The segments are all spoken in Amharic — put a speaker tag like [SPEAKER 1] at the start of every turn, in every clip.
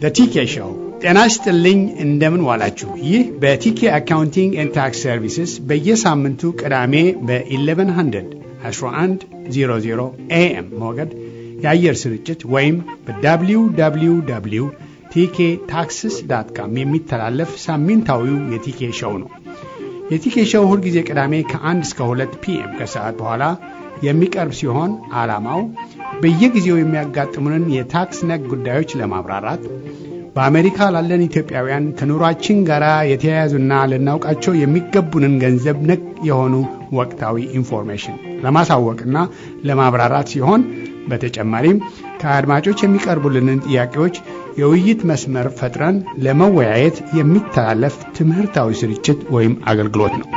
[SPEAKER 1] ቲኬ ሾው። ጤና ይስጥልኝ፣ እንደምን ዋላችሁ። ይህ በቲኬ አካውንቲንግ ኤንድ ታክስ ሰርቪስስ በየሳምንቱ ቅዳሜ በ1100 1100 ኤኤም ሞገድ የአየር ስርጭት ወይም በwww ቲኬ ታክስስ ዳት ካም የሚተላለፍ ሳምንታዊው የቲኬ ሾው ነው። የቲኬ ሾው ሁልጊዜ ቅዳሜ ከ1 እስከ 2 ፒኤም ከሰዓት በኋላ የሚቀርብ ሲሆን ዓላማው በየጊዜው የሚያጋጥሙንን የታክስ ነክ ጉዳዮች ለማብራራት በአሜሪካ ላለን ኢትዮጵያውያን ከኑሯችን ጋር የተያያዙና ልናውቃቸው የሚገቡንን ገንዘብ ነክ የሆኑ ወቅታዊ ኢንፎርሜሽን ለማሳወቅና ለማብራራት ሲሆን በተጨማሪም ከአድማጮች የሚቀርቡልንን ጥያቄዎች የውይይት መስመር ፈጥረን ለመወያየት የሚተላለፍ ትምህርታዊ ስርጭት ወይም አገልግሎት ነው።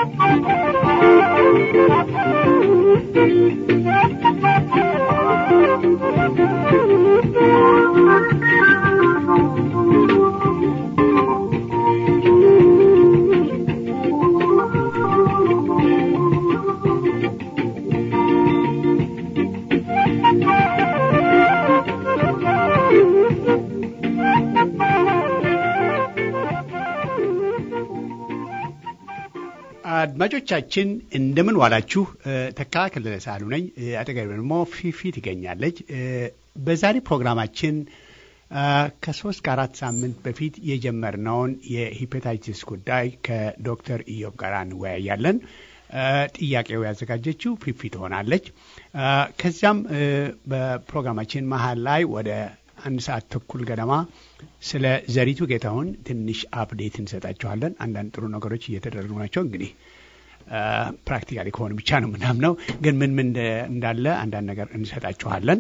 [SPEAKER 1] አድማጮቻችን እንደምን ዋላችሁ። ተካ ከለለ ሳሉ ነኝ። አጠገብ ደግሞ ፊፊ ትገኛለች። በዛሬ ፕሮግራማችን ከሶስት ከአራት ሳምንት በፊት የጀመርነውን የሂፐታይቲስ ጉዳይ ከዶክተር ኢዮብ ጋር እንወያያለን። ጥያቄው ያዘጋጀችው ፊፊ ትሆናለች። ከዚያም በፕሮግራማችን መሀል ላይ ወደ አንድ ሰዓት ተኩል ገደማ ስለ ዘሪቱ ጌታሁን ትንሽ አፕዴት እንሰጣችኋለን። አንዳንድ ጥሩ ነገሮች እየተደረጉ ናቸው። እንግዲህ ፕራክቲካሊ ከሆኑ ብቻ ነው ምናምነው፣ ግን ምን ምን እንዳለ አንዳንድ ነገር እንሰጣችኋለን።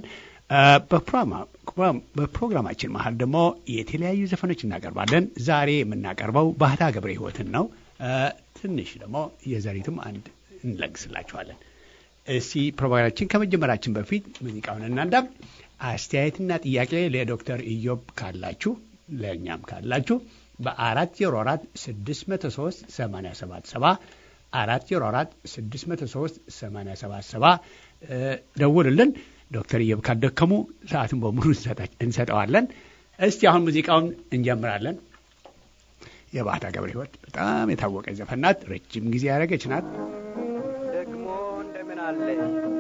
[SPEAKER 1] በፕሮግራማችን መሀል ደግሞ የተለያዩ ዘፈኖች እናቀርባለን። ዛሬ የምናቀርበው ባህታ ገብረ ሕይወትን ነው። ትንሽ ደግሞ የዘሪቱም አንድ እንለግስላችኋለን። እስቲ ፕሮግራማችን ከመጀመራችን በፊት ሙዚቃውን እናንዳም አስተያየትና ጥያቄ ለዶክተር ኢዮብ ካላችሁ ለእኛም ካላችሁ በአራት ዜሮ አራት ስድስት መቶ ሶስት ሰማንያ ሰባት ሰባ አራት ዜሮ አራት ስድስት መቶ ሶስት ሰማንያ ሰባት ሰባ ደውልልን። ዶክተር ኢዮብ ካደከሙ ሰዓቱን በሙሉ እንሰጠዋለን። እስቲ አሁን ሙዚቃውን እንጀምራለን። የባህታ ገብረ ሕይወት በጣም የታወቀ ዘፈን ናት። ረጅም ጊዜ ያደረገች ናት።
[SPEAKER 2] ደግሞ እንደምን አለሽ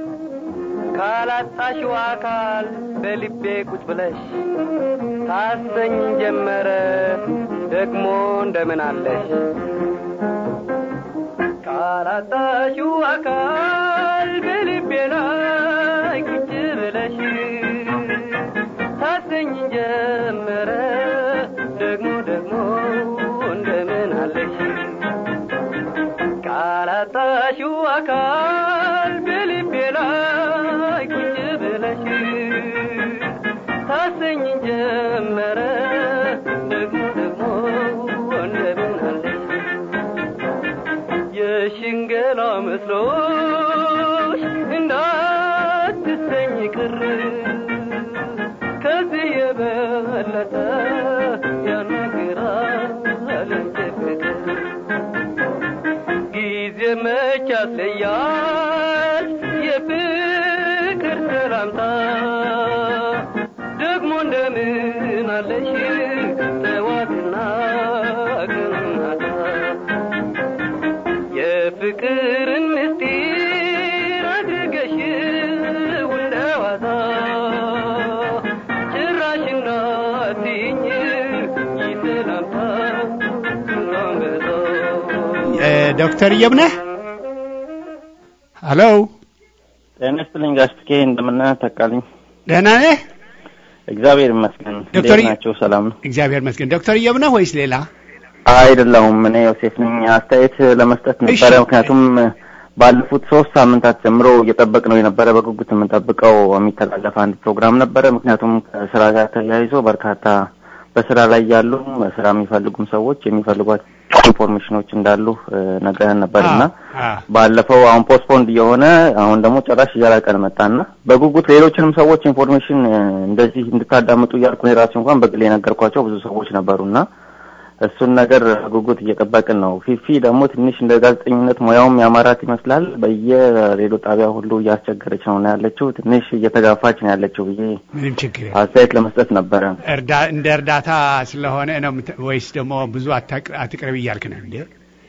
[SPEAKER 2] ካላጣሽው አካል በልቤ ቁጭ ብለሽ ታሰኝ ጀመረ ደግሞ እንደምን አለሽ ካላጣሽው አካል በልቤ ላይ ቁጭ ብለሽ ታሰኝ ጀመረ ደግሞ ደግሞ እንደምን አለሽ ካላጣሽው አካል በልቤ ላይ ቁጭ ብለሽ ታሰኝ ጀመረ ደግሞ ደግሞ እንደምን አለሽ የሽንገላ መስሎሽ እንዳትሰኝ ቅር ከዚህ የበለጠ ያናግራል እንጂ ፍቅር ጊዜ መች ያስለያል የፍቅር ሰላምታ ደግሞ እንደምን አለሽ ጠዋትና ቀናታ የፍቅርን ምስጢር አድርገሽ እንደዋዛ ጭራሽ እንዳትይኝ ይሰላምታ አንበዛ
[SPEAKER 1] ዶክተር ኢዮብ ነህ? ሀሎ፣
[SPEAKER 3] ጤና ይስጥልኝ ጋሽ ትኬ እንደምን ተካልኝ?
[SPEAKER 1] ደህና ነህ?
[SPEAKER 3] እግዚአብሔር ይመስገን።
[SPEAKER 1] ዶክተር
[SPEAKER 3] እንዴት ናቸው? ሰላም ነው?
[SPEAKER 1] እግዚአብሔር ይመስገን። ዶክተር ኢዮብ ነህ ወይስ ሌላ?
[SPEAKER 3] አይደለሁም። እኔ ዮሴፍ ነኝ። አስተያየት ለመስጠት ነበረ።
[SPEAKER 1] እሺ።
[SPEAKER 3] ምክንያቱም ባለፉት ሶስት ሳምንታት ጀምሮ እየጠበቅ ነው የነበረ በጉጉት የምንጠብቀው የሚተላለፍ አንድ ፕሮግራም ነበረ። ምክንያቱም ከስራ ጋር ተያይዞ በርካታ በስራ ላይ ያሉ ስራ የሚፈልጉም ሰዎች የሚፈልጓቸው ኢንፎርሜሽኖች እንዳሉ እ፣ ነግረህን ነበር እና
[SPEAKER 1] አ
[SPEAKER 3] ባለፈው አሁን ፖስትፖንድ እየሆነ አሁን ደግሞ ጭራሽ እያራቀን መጣና በጉጉት ሌሎችንም ሰዎች ኢንፎርሜሽን እ፣ እንደዚህ እንድታዳምጡ እያልኩ እኔ ራሴ እንኳን በግል የነገርኳቸው ብዙ ሰዎች ነበሩና እሱን ነገር ጉጉት እየጠበቅን ነው። ፊፊ ደግሞ ትንሽ እንደ ጋዜጠኝነት ሙያውም ያማራት ይመስላል። በየሬዲዮ ጣቢያ ሁሉ እያስቸገረች ነው ነው ያለችው። ትንሽ እየተጋፋች ነው ያለችው ብዬ
[SPEAKER 1] ምንም ችግር የለም።
[SPEAKER 3] አስተያየት ለመስጠት ነበረ።
[SPEAKER 1] እርዳ እንደ እርዳታ ስለሆነ ነው የምት- ወይስ ደግሞ ብዙ አታቅ- አትቅረብ እያልክ ነው እንዴ?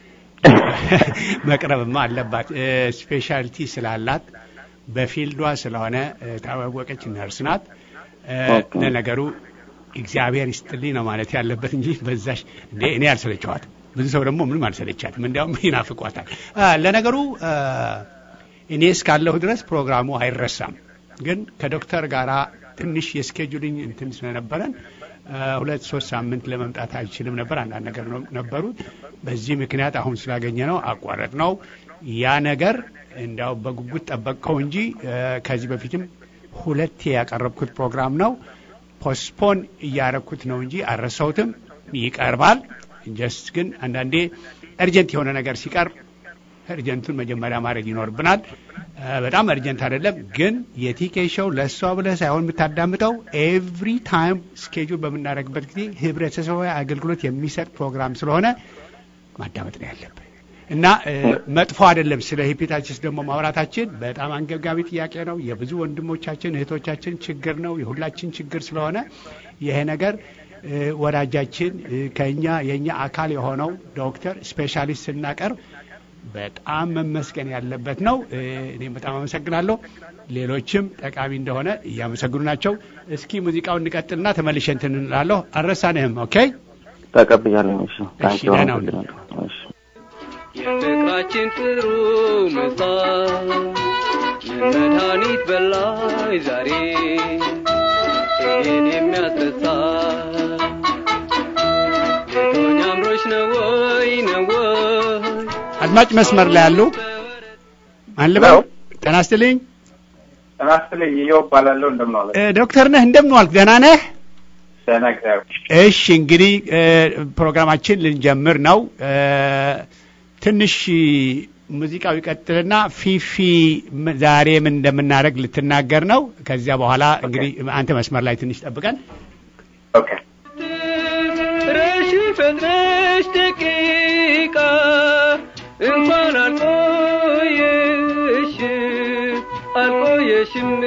[SPEAKER 1] መቅረብማ አለባት። ስፔሻሊቲ ስላላት በፊልዷ ስለሆነ እ፣ ታወቀች ነርስ ናት። እ፣
[SPEAKER 3] ኦኬ።
[SPEAKER 1] ለነገሩ እግዚአብሔር ይስጥልኝ ነው ማለት ያለበት እንጂ በዛሽ እንዴ እኔ አልሰለቸዋት። ብዙ ሰው ደግሞ ምንም አልሰለቻትም፣ እንዲያውም ይናፍቋታል። አ፣ ለነገሩ አ፣ እኔ እስካለሁ ድረስ ፕሮግራሙ አይረሳም። ግን ከዶክተር ጋራ ትንሽ የስኬጁሊንግ እንትን ስለነበረን አ፣ ሁለት ሶስት ሳምንት ለመምጣት አይችልም ነበር። አንዳንድ ነገር ነው- ነበሩ። በዚህ ምክንያት አሁን ስላገኘ ነው አቋረጥ ነው። ያ ነገር እንዲያው በጉጉት ጠበቅከው እንጂ አ፣ ከዚህ በፊትም ሁለቴ ያቀረብኩት ፕሮግራም ነው። ፖስፖን እያረኩት ነው እንጂ አልረሳሁትም። ይቀርባል። ጀስት ግን አንዳንዴ እርጀንት የሆነ ነገር ሲቀርብ እርጀንቱን መጀመሪያ ማድረግ ይኖርብናል። እ፣ በጣም እርጀንት አይደለም ግን የቲኬ ሾው ለእሷ ብለህ ሳይሆን የምታዳምጠው ኤቭሪ ታይም ስኬጁል በምናደርግበት ጊዜ ህብረተሰባዊ አገልግሎት የሚሰጥ ፕሮግራም ስለሆነ ማዳመጥ ነው ያለብን እና እ፣ መጥፎ አይደለም። ስለ ሄፓታይተስ ደግሞ ማውራታችን በጣም አንገብጋቢ ጥያቄ ነው። የብዙ ወንድሞቻችን እህቶቻችን ችግር ነው፣ የሁላችን ችግር ስለሆነ ይሄ ነገር እ፣ ወዳጃችን እ፣ ከኛ የኛ አካል የሆነው ዶክተር ስፔሻሊስት ስናቀርብ በጣም መመስገን ያለበት ነው። እ፣ እኔም በጣም አመሰግናለሁ። ሌሎችም ጠቃሚ እንደሆነ እያመሰግኑ ናቸው። እስኪ ሙዚቃውን እንቀጥልና ተመልሼ እንትን እንላለሁ። አልረሳንህም። ኦኬ
[SPEAKER 3] ተቀብያለሁ። እሺ ታንኪ
[SPEAKER 1] ደህና ሁን።
[SPEAKER 3] እሺ
[SPEAKER 2] የፍቅራችን ጥሩ ምሳል የመድኃኒት በላይ ዛሬ ይህን የሚያስረሳ ጌቶኛ አምሮች ነው ወይ ነው ወይ
[SPEAKER 1] አድማጭ መስመር ላይ ያሉ ማን ልበል?
[SPEAKER 4] ሄሎ።
[SPEAKER 1] ጤና ይስጥልኝ።
[SPEAKER 4] ጤና ይስጥልኝ። ይኸው እባላለሁ። እንደምን ዋለ?
[SPEAKER 1] እ፣ ዶክተር ነህ? እንደምን ዋልክ? ደህና ነህ?
[SPEAKER 4] ደህና እግዚአብሔር።
[SPEAKER 1] እሺ እንግዲህ እ፣ ፕሮግራማችን ልንጀምር ነው። እ፣ ትንሽ ሙዚቃው ይቀጥልና ፊፊ ም- ዛሬ ምን እንደምናደርግ ልትናገር ነው። ከዚያ በኋላ እንግዲህ አንተ መስመር ላይ ትንሽ ጠብቀን።
[SPEAKER 4] ኦኬ
[SPEAKER 2] ረሽ ፈጥነሽ ደቂቃ እንኳን አልቆየሽ አልቆየሽም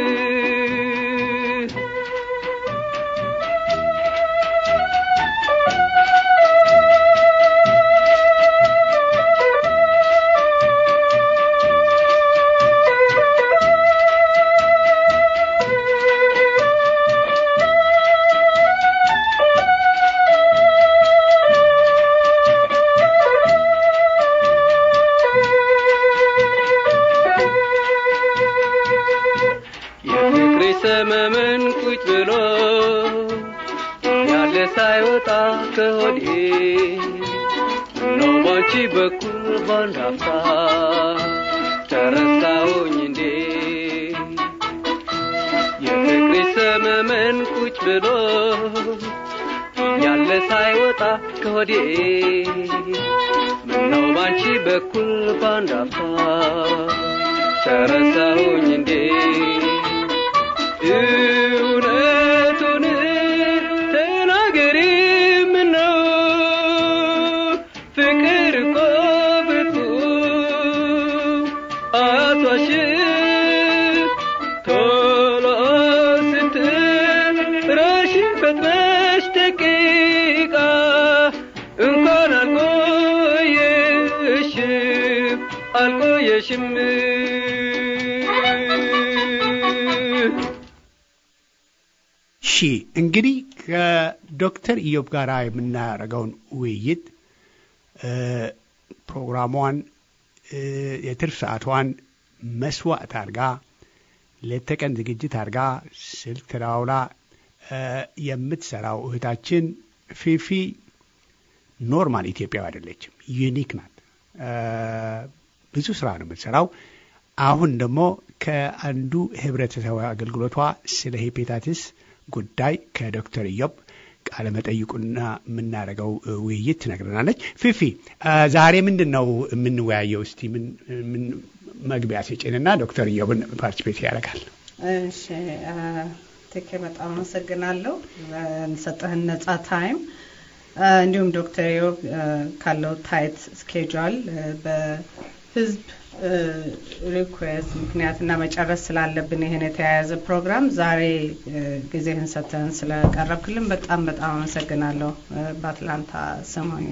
[SPEAKER 2] የፍቅሬ ሰመመን ቁጭ ብሎ ያለ ሳይወጣ ከሆዴ ነው ባንቺ በኩል ባንድ አፍታ ተረሳሁኝ እንዴ የፍቅሬ ሰመመን ቁጭ ብሎ ያለ ሳይወጣ ከሆዴ ምነው ባንቺ በኩል ባንድ አፍታ ተረሳሁኝ እንዴ እውነቱን ተናገሪ ምነው ፍቅር እኮ ብርቱ አያቷሽም ቶሎ ስትረሺ ፈጥነሽ ደቂቃ እንኳን አልቆየሽም አልቆየሽም
[SPEAKER 1] እሺ እንግዲህ ከዶክተር ኢዮብ ጋር የምናደርገውን ውይይት እ፣ ፕሮግራሟን እ፣ የትርፍ ሰዓቷን መስዋዕት አድርጋ ሌት ተቀን ዝግጅት አድርጋ ስልክ ተደዋውላ እ፣ የምትሰራው እህታችን ፊፊ ኖርማል ኢትዮጵያዊ አይደለችም፣ ዩኒክ ናት። እ፣ ብዙ ስራ ነው የምትሰራው። አሁን ደግሞ ከአንዱ ህብረተሰባዊ አገልግሎቷ ስለ ሄፔታቲስ ጉዳይ ከዶክተር ኢዮብ ቃለ መጠይቁና የምናደርገው እ, ውይይት ትነግረናለች። ፊፊ እ፣ ዛሬ ምንድን ነው የምንወያየው? እስቲ ምን ምን መግቢያ ስጭንና ዶክተር ኢዮብን ፓርቲፔት ያደርጋል።
[SPEAKER 5] እሺ ቴኬ በጣም አመሰግናለሁ ለሰጠህን ነጻ ታይም። እንዲሁም ዶክተር ዮብ ካለው ታይት ስኬጁል በህዝብ ሪኩዌስት ምክንያትና መጨረስ ስላለብን ይህን የተያያዘ ፕሮግራም ዛሬ ጊዜህን ሰጥተን ስለቀረብክልን በጣም በጣም አመሰግናለሁ። በአትላንታ ሰሞኝ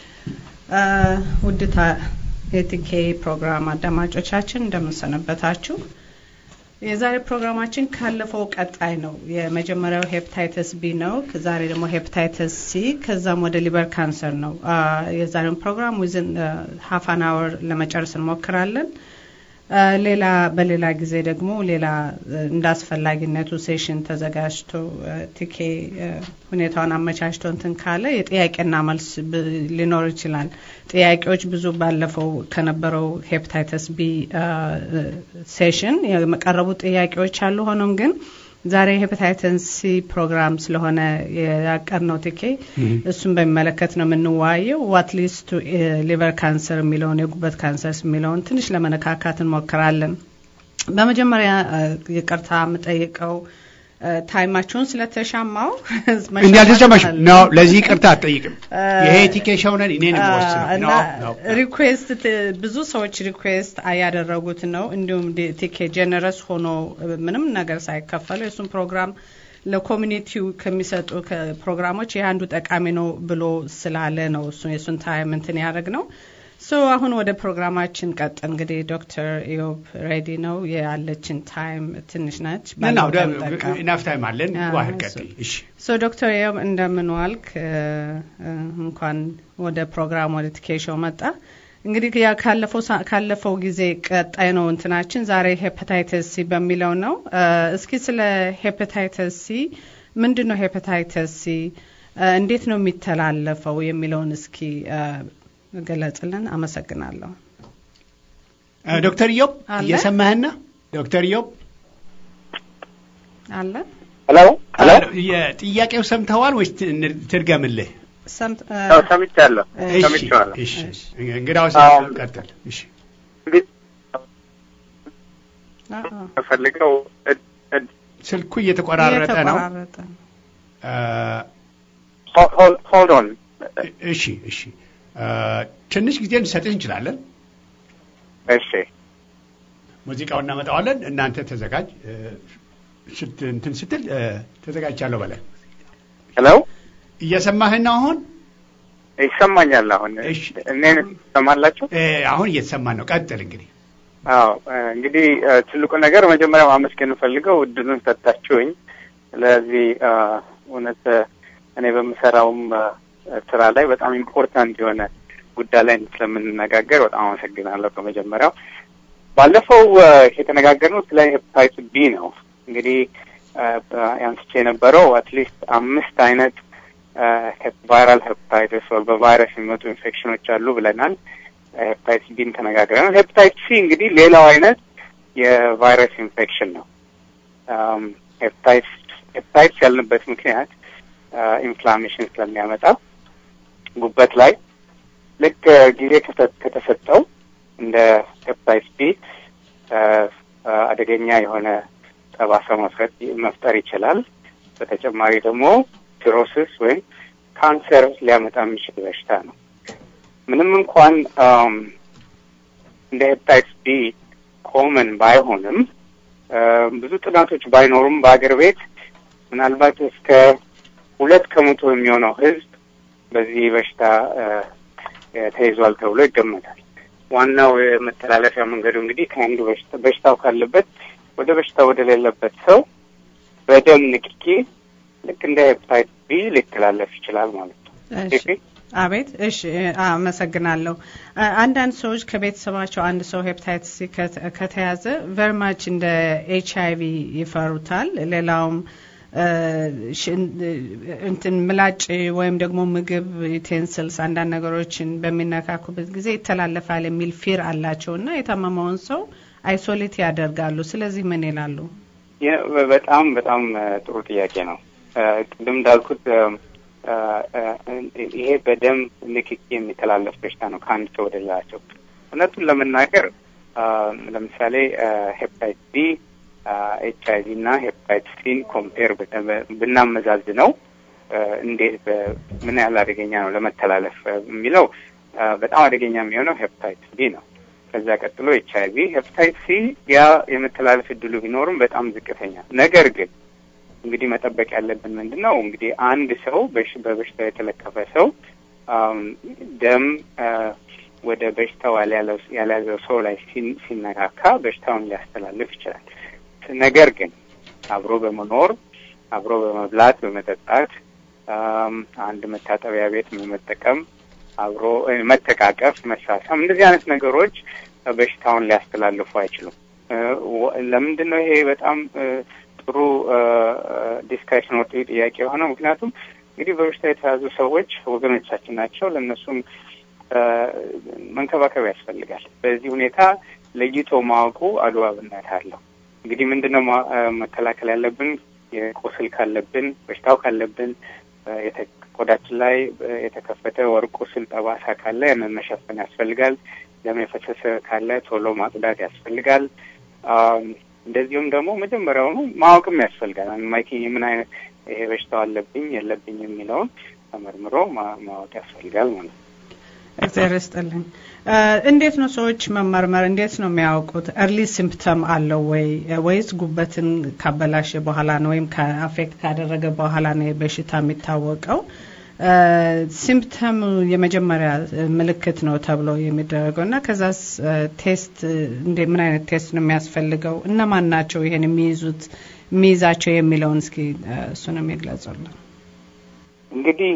[SPEAKER 5] ውድታ የቲኬ ፕሮግራም አዳማጮቻችን እንደምንሰነበታችሁ። የዛሬ ፕሮግራማችን ካለፈው ቀጣይ ነው። የመጀመሪያው ሄፕታይተስ ቢ ነው። ዛሬ ደግሞ ሄፕታይተስ ሲ፣ ከዛም ወደ ሊበር ካንሰር ነው። የዛሬውን ፕሮግራም ዊዝን ሀፍ አን አወር ለመጨረስ እንሞክራለን። ሌላ በሌላ ጊዜ ደግሞ ሌላ እንደ አስፈላጊነቱ ሴሽን ተዘጋጅቶ ቲኬ ሁኔታውን አመቻችቶ እንትን ካለ የጥያቄና መልስ ሊኖር ይችላል። ጥያቄዎች ብዙ ባለፈው ከነበረው ሄፕታይተስ ቢ ሴሽን የቀረቡ ጥያቄዎች አሉ። ሆኖም ግን ዛሬ ሄፓታይተስ ሲ ፕሮግራም ስለሆነ ያቀርነው ቲኬ እሱን በሚመለከት ነው የምንዋየው። ዋት ሊስ ቱ ሊቨር ካንሰር የሚለውን የጉበት ካንሰር የሚለውን ትንሽ ለመነካካት እንሞክራለን። በመጀመሪያ ይቅርታ የምጠይቀው ታይማችሁን ስለተሻማው
[SPEAKER 1] እንዳልተሰማሽ ነው። ለዚህ ይቅርታ አትጠይቅም። ይሄ ቲኬ ሾው ነን እኔ ነው የምወስነው።
[SPEAKER 5] ሪኩዌስት ብዙ ሰዎች ሪኩዌስት ያደረጉት ነው። እንዲሁም ቲኬ ጀነረስ ሆኖ ምንም ነገር ሳይከፈለው የእሱን ፕሮግራም ለኮሚኒቲው ከሚሰጡ ፕሮግራሞች ይህ አንዱ ጠቃሚ ነው ብሎ ስላለ ነው እሱ የእሱን ታይም እንትን ያደረግ ነው። ሶ አሁን ወደ ፕሮግራማችን ቀጥ እንግዲህ ዶክተር ኢዮብ ሬዲ ነው ያለችን ታይም ትንሽ ነች።
[SPEAKER 1] ናፍ ታይም አለን። ዋህድ ቀጥል። እሺ
[SPEAKER 5] ሶ ዶክተር ኢዮብ እንደምን ዋልክ? እንኳን ወደ ፕሮግራም ወደ ቲኬሾው መጣ። እንግዲህ ካለፈው ጊዜ ቀጣይ ነው እንትናችን ዛሬ ሄፓታይተስ ሲ በሚለው ነው። እስኪ ስለ ሄፓታይተስ ሲ ምንድን ነው ሄፓታይተስ ሲ እንዴት ነው የሚተላለፈው የሚለውን እስኪ ገለጽልን። አመሰግናለሁ።
[SPEAKER 1] ዶክተር ኢዮብ እየሰማህና ዶክተር ኢዮብ
[SPEAKER 5] አለ
[SPEAKER 4] ሄሎ ሄሎ፣
[SPEAKER 1] ጥያቄው ሰምተዋል ወይስ ትድገምልህ?
[SPEAKER 4] ሰምቻለሁ ሰምቻለሁ።
[SPEAKER 1] እንግዳውስ ቀጥል። እሺ
[SPEAKER 4] ፈልገው
[SPEAKER 1] ስልኩ እየተቆራረጠ ነው።
[SPEAKER 4] ሆልድ ኦን
[SPEAKER 1] እሺ እሺ ትንሽ ጊዜ ልንሰጥህ እንችላለን።
[SPEAKER 4] እሺ
[SPEAKER 1] ሙዚቃውን እናመጣዋለን። እናንተ ተዘጋጅ። እንትን ስትል ተዘጋጅቻለሁ በላይ።
[SPEAKER 4] ሄሎ
[SPEAKER 1] እየሰማህን ነው አሁን?
[SPEAKER 4] ይሰማኛል። አሁን እኔን ትሰማላችሁ?
[SPEAKER 1] አሁን እየተሰማን ነው። ቀጥል እንግዲህ።
[SPEAKER 4] አዎ እንግዲህ ትልቁ ነገር መጀመሪያ ማመስገን እንፈልገው እድሉን ሰጣችሁኝ። ስለዚህ እውነት እኔ በምሰራውም ስራ ላይ በጣም ኢምፖርታንት የሆነ ጉዳይ ላይ ስለምንነጋገር በጣም አመሰግናለሁ። ከመጀመሪያው ባለፈው የተነጋገርነው ስለ ሄፓታይትስ ቢ ነው። እንግዲህ ያንስቼ የነበረው አትሊስት አምስት አይነት ቫይራል ሄፓታይትስ ወይ በቫይረስ የሚመጡ ኢንፌክሽኖች አሉ ብለናል። ሄፓታይትስ ቢን ተነጋግረናል። ሄፓታይትስ ሲ እንግዲህ ሌላው አይነት የቫይረስ ኢንፌክሽን ነው። ሄፓታይትስ ያልንበት ምክንያት ኢንፍላሜሽን ስለሚያመጣ ጉበት ላይ ልክ ጊዜ ከተሰጠው እንደ ሄፓታይትስ ቢ አደገኛ የሆነ ጠባሳ መፍረት መፍጠር ይችላል። በተጨማሪ ደግሞ ሲሮሲስ ወይም ካንሰር ሊያመጣ የሚችል በሽታ ነው። ምንም እንኳን እንደ ሄፓታይትስ ቢ ኮመን ባይሆንም ብዙ ጥናቶች ባይኖሩም በአገር ቤት ምናልባት እስከ ሁለት ከመቶ የሚሆነው ሕዝብ በዚህ በሽታ ተይዟል ተብሎ ይገመታል። ዋናው የመተላለፊያ መንገዱ እንግዲህ ከአንዱ በሽታው ካለበት ወደ በሽታ ወደ ሌለበት ሰው በደም ንክኪ ልክ እንደ ሄፓታይትስ ቢ ሊተላለፍ ይችላል ማለት ነው።
[SPEAKER 5] አቤት። እሺ፣ አመሰግናለሁ። አንዳንድ ሰዎች ከቤተሰባቸው አንድ ሰው ሄፓታይትስ ሲ ከተያዘ ቨርማች እንደ ኤች አይ ቪ ይፈሩታል። ሌላውም እንትን ምላጭ ወይም ደግሞ ምግብ ዩቴንስልስ አንዳንድ ነገሮችን በሚነካኩበት ጊዜ ይተላለፋል የሚል ፊር አላቸው እና የታመመውን ሰው አይሶሌት ያደርጋሉ። ስለዚህ ምን ይላሉ?
[SPEAKER 4] በጣም በጣም ጥሩ ጥያቄ ነው። ቅድም እንዳልኩት ይሄ በደም ንክኪ የሚተላለፍ በሽታ ነው ከአንድ ሰው ወደ ሌላ ሰው። እውነቱን ለመናገር ለምሳሌ ሄፓታይትስ ቢ ኤች አይ ቪ እና ሄፓታይትስ ሲን ኮምፔር ብናመዛዝ ነው እንዴት ምን ያህል አደገኛ ነው ለመተላለፍ የሚለው በጣም አደገኛ የሚሆነው ሄፕታይትስ ቢ ነው። ከዛ ቀጥሎ ኤች አይ ቪ፣ ሄፕታይት ሲ ያ የመተላለፍ እድሉ ቢኖርም በጣም ዝቅተኛ። ነገር ግን እንግዲህ መጠበቅ ያለብን ምንድን ነው እንግዲህ አንድ ሰው በበሽታው የተለከፈ ሰው ደም ወደ በሽታው ያልያዘው ሰው ላይ ሲነካካ በሽታውን ሊያስተላልፍ ይችላል። ነገር ግን አብሮ በመኖር አብሮ በመብላት በመጠጣት አንድ መታጠቢያ ቤት በመጠቀም አብሮ መተቃቀፍ፣ መሳሳም እንደዚህ አይነት ነገሮች በሽታውን ሊያስተላልፉ አይችሉም። ለምንድን ነው ይሄ በጣም ጥሩ ዲስካሽን ወጥ ጥያቄ የሆነው? ምክንያቱም እንግዲህ በበሽታ የተያዙ ሰዎች ወገኖቻችን ናቸው። ለእነሱም መንከባከብ ያስፈልጋል። በዚህ ሁኔታ ለይቶ ማወቁ አግባብነት አለው። እንግዲህ ምንድነው መከላከል ያለብን? የቁስል ካለብን በሽታው ካለብን ቆዳችን ላይ የተከፈተ ወር ቁስል ጠባሳ ካለ ያንን መሸፈን ያስፈልጋል። ደም የፈሰሰ ካለ ቶሎ ማጽዳት ያስፈልጋል። እንደዚሁም ደግሞ መጀመሪያውኑ ማወቅም ያስፈልጋል። ማይኪ ምን አይነት ይሄ በሽታው አለብኝ የለብኝ የሚለውን ተመርምሮ ማወቅ ያስፈልጋል ማለት ነው።
[SPEAKER 5] እግዚአብሔር ይስጥልኝ። እንዴት ነው ሰዎች መመርመር እንዴት ነው የሚያውቁት? እርሊ ሲምፕተም አለው ወይ ወይስ ጉበትን ካበላሸ በኋላ ነው ወይም ከአፌክት ካደረገ በኋላ ነው በሽታ የሚታወቀው? ሲምፕተም የመጀመሪያ ምልክት ነው ተብሎ የሚደረገው እና ከዛስ ቴስት እንደ ምን አይነት ቴስት ነው የሚያስፈልገው? እነማን ናቸው ይሄን የሚይዙት የሚይዛቸው የሚለውን እስኪ እሱንም ይግለጹልን።
[SPEAKER 4] እንግዲህ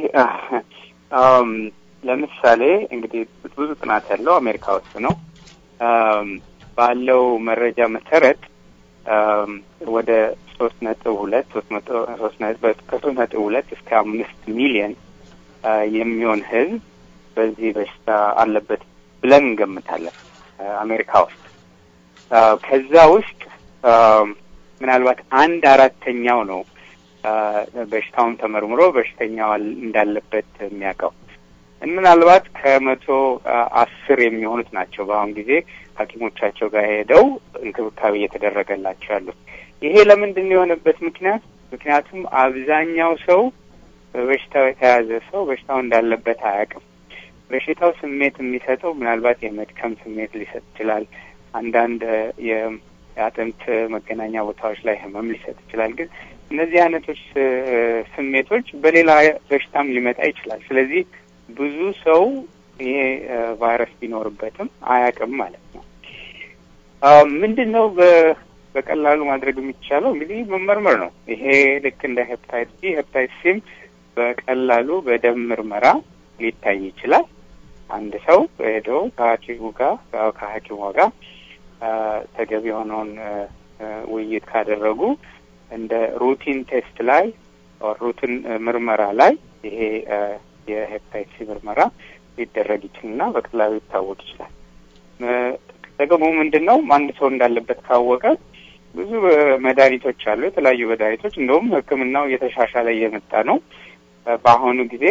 [SPEAKER 4] ለምሳሌ እንግዲህ ብዙ ጥናት ያለው አሜሪካ ውስጥ ነው። ባለው መረጃ መሰረት ወደ ሶስት ነጥብ ሁለት ሶስት ከሶስት ነጥብ ሁለት እስከ አምስት ሚሊየን የሚሆን ህዝብ በዚህ በሽታ አለበት ብለን እንገምታለን አሜሪካ ውስጥ። ከዛ ውስጥ ምናልባት አንድ አራተኛው ነው በሽታውን ተመርምሮ በሽተኛው እንዳለበት የሚያውቀው። ምናልባት ከመቶ አስር የሚሆኑት ናቸው በአሁን ጊዜ ሐኪሞቻቸው ጋር ሄደው እንክብካቤ እየተደረገላቸው ያሉት። ይሄ ለምንድን ነው የሆነበት ምክንያት? ምክንያቱም አብዛኛው ሰው በበሽታው የተያዘ ሰው በሽታው እንዳለበት አያውቅም። በሽታው ስሜት የሚሰጠው ምናልባት የመድከም ስሜት ሊሰጥ ይችላል። አንዳንድ የአጥንት መገናኛ ቦታዎች ላይ ህመም ሊሰጥ ይችላል። ግን እነዚህ አይነቶች ስሜቶች በሌላ በሽታም ሊመጣ ይችላል። ስለዚህ ብዙ ሰው ይሄ ቫይረስ ቢኖርበትም አያውቅም ማለት ነው። ምንድን ነው በቀላሉ ማድረግ የሚቻለው እንግዲህ መመርመር ነው። ይሄ ልክ እንደ ሄፕታይት ቢ ሄፕታይት ሲም በቀላሉ በደም ምርመራ ሊታይ ይችላል። አንድ ሰው ሄዶ ከሐኪሙ ጋር ከሐኪሟ ጋር ተገቢ የሆነውን ውይይት ካደረጉ እንደ ሩቲን ቴስት ላይ ሩቲን ምርመራ ላይ ይሄ የሄፕታይት ሲ ምርመራ ሊደረግ ይችልና በቀላሉ ሊታወቅ ይችላል። ጥቅሙ ምንድን ነው? አንድ ሰው እንዳለበት ካወቀ ብዙ መድኃኒቶች አሉ፣ የተለያዩ መድኃኒቶች እንደውም ሕክምናው እየተሻሻለ እየመጣ ነው። በአሁኑ ጊዜ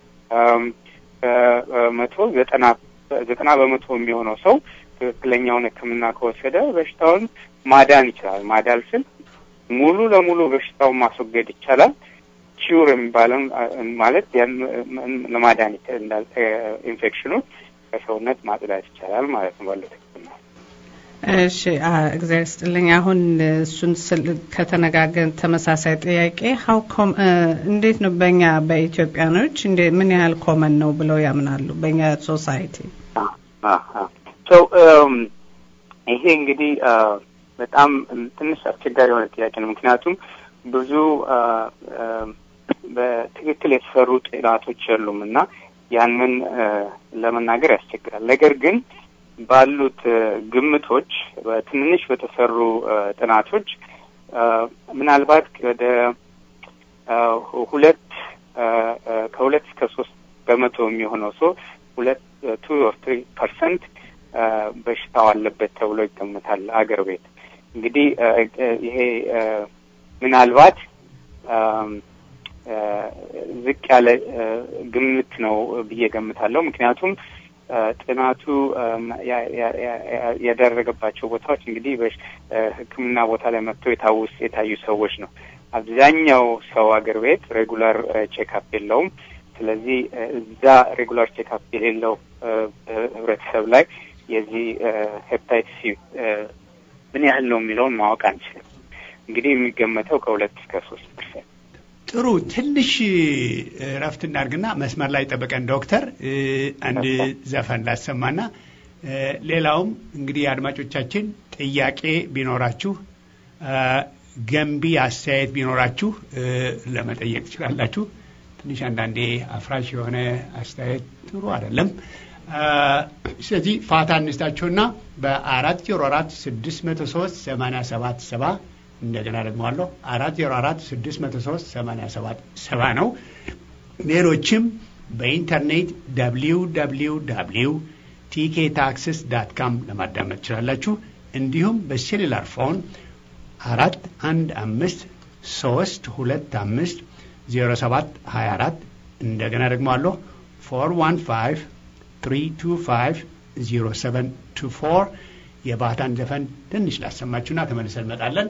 [SPEAKER 4] ከመቶ ዘጠና ዘጠና በመቶ የሚሆነው ሰው ትክክለኛውን ሕክምና ከወሰደ በሽታውን ማዳን ይችላል። ማዳን ስል ሙሉ ለሙሉ በሽታውን ማስወገድ ይቻላል። ኪውር የሚባለው ማለት ለማዳን ኢንፌክሽኑ ከሰውነት ማጽዳት ይቻላል ማለት ነው ባለው ሕክምና።
[SPEAKER 5] እሺ እግዚአብሔር ስጥልኝ። አሁን እሱን ከተነጋገርን ተመሳሳይ ጥያቄ ሀው እንዴት ነው በእኛ በኢትዮጵያኖች እንደ ምን ያህል ኮመን ነው ብለው ያምናሉ በእኛ ሶሳይቲ?
[SPEAKER 4] ይሄ እንግዲህ በጣም ትንሽ አስቸጋሪ የሆነ ጥያቄ ነው። ምክንያቱም ብዙ በትክክል የተሰሩ ጥናቶች የሉም እና ያንን ለመናገር ያስቸግራል። ነገር ግን ባሉት ግምቶች ትንንሽ በተሰሩ ጥናቶች ምናልባት ወደ ሁለት ከሁለት እስከ ሶስት በመቶ የሚሆነው ሰው ሁለት ቱ ኦር ትሪ ፐርሰንት በሽታው አለበት ተብሎ ይገምታል አገር ቤት። እንግዲህ ይሄ ምናልባት ዝቅ ያለ ግምት ነው ብዬ ገምታለሁ። ምክንያቱም ጥናቱ ያደረገባቸው ቦታዎች እንግዲህ ሕክምና ቦታ ላይ መጥተው የታውስ የታዩ ሰዎች ነው። አብዛኛው ሰው አገር ቤት ሬጉላር ቼክአፕ የለውም። ስለዚህ እዛ ሬጉላር ቼክአፕ የሌለው ህብረተሰብ ላይ የዚህ ሄፕታይት ሲ ምን ያህል ነው የሚለውን ማወቅ አንችልም። እንግዲህ የሚገመተው ከሁለት እስከ ሶስት ፐርሰንት።
[SPEAKER 1] ጥሩ ትንሽ እረፍት እናድርግና መስመር ላይ ጠበቀን ዶክተር አንድ ዘፈን ላሰማና ሌላውም እንግዲህ አድማጮቻችን ጥያቄ ቢኖራችሁ ገንቢ አስተያየት ቢኖራችሁ ለመጠየቅ ትችላላችሁ። ትንሽ አንዳንዴ አፍራሽ የሆነ አስተያየት ጥሩ አይደለም። ስለዚህ ፋታ እንስታችሁና በአራት ዜሮ አራት ስድስት መቶ ሶስት ሰማንያ ሰባት ሰባ እንደገና ደግሞ አለሁ አራት ዜሮ አራት ስድስት መቶ ሶስት ሰማንያ ሰባት ሰባ ነው። ሌሎችም በኢንተርኔት ደብሊው ደብሊው ደብሊው ቲኬ ታክስስ ዳት ካም ለማዳመጥ ትችላላችሁ። እንዲሁም በሴሉላር ፎን አራት አንድ አምስት ሶስት ሁለት አምስት ዜሮ ሰባት ሀያ አራት እንደገና ደግሞ አለሁ ፎር ዋን ፋይቭ ትሪ ቱ ፋይቭ ዜሮ ሰቨን ቱ ፎር የባህታን ዘፈን ትንሽ ላሰማችሁና ተመልሰን እንመጣለን።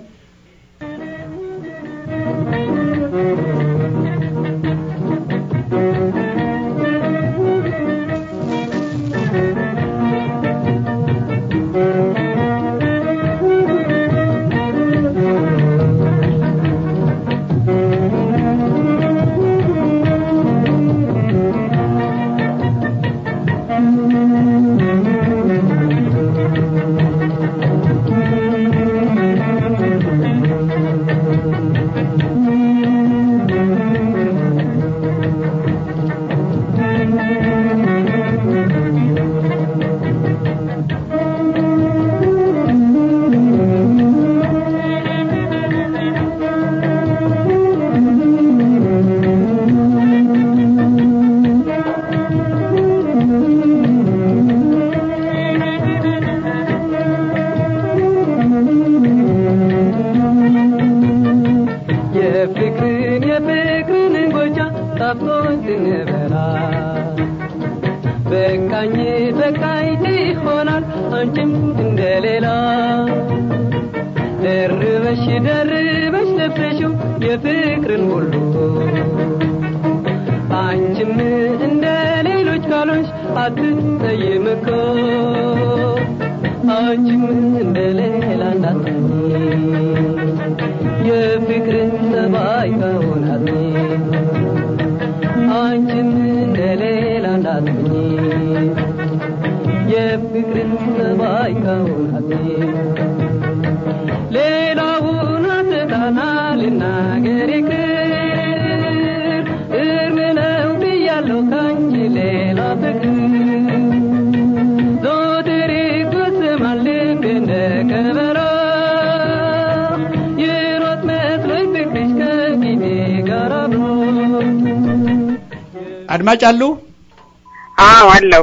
[SPEAKER 1] አድማጭ አሉ?
[SPEAKER 6] አዎ አለው።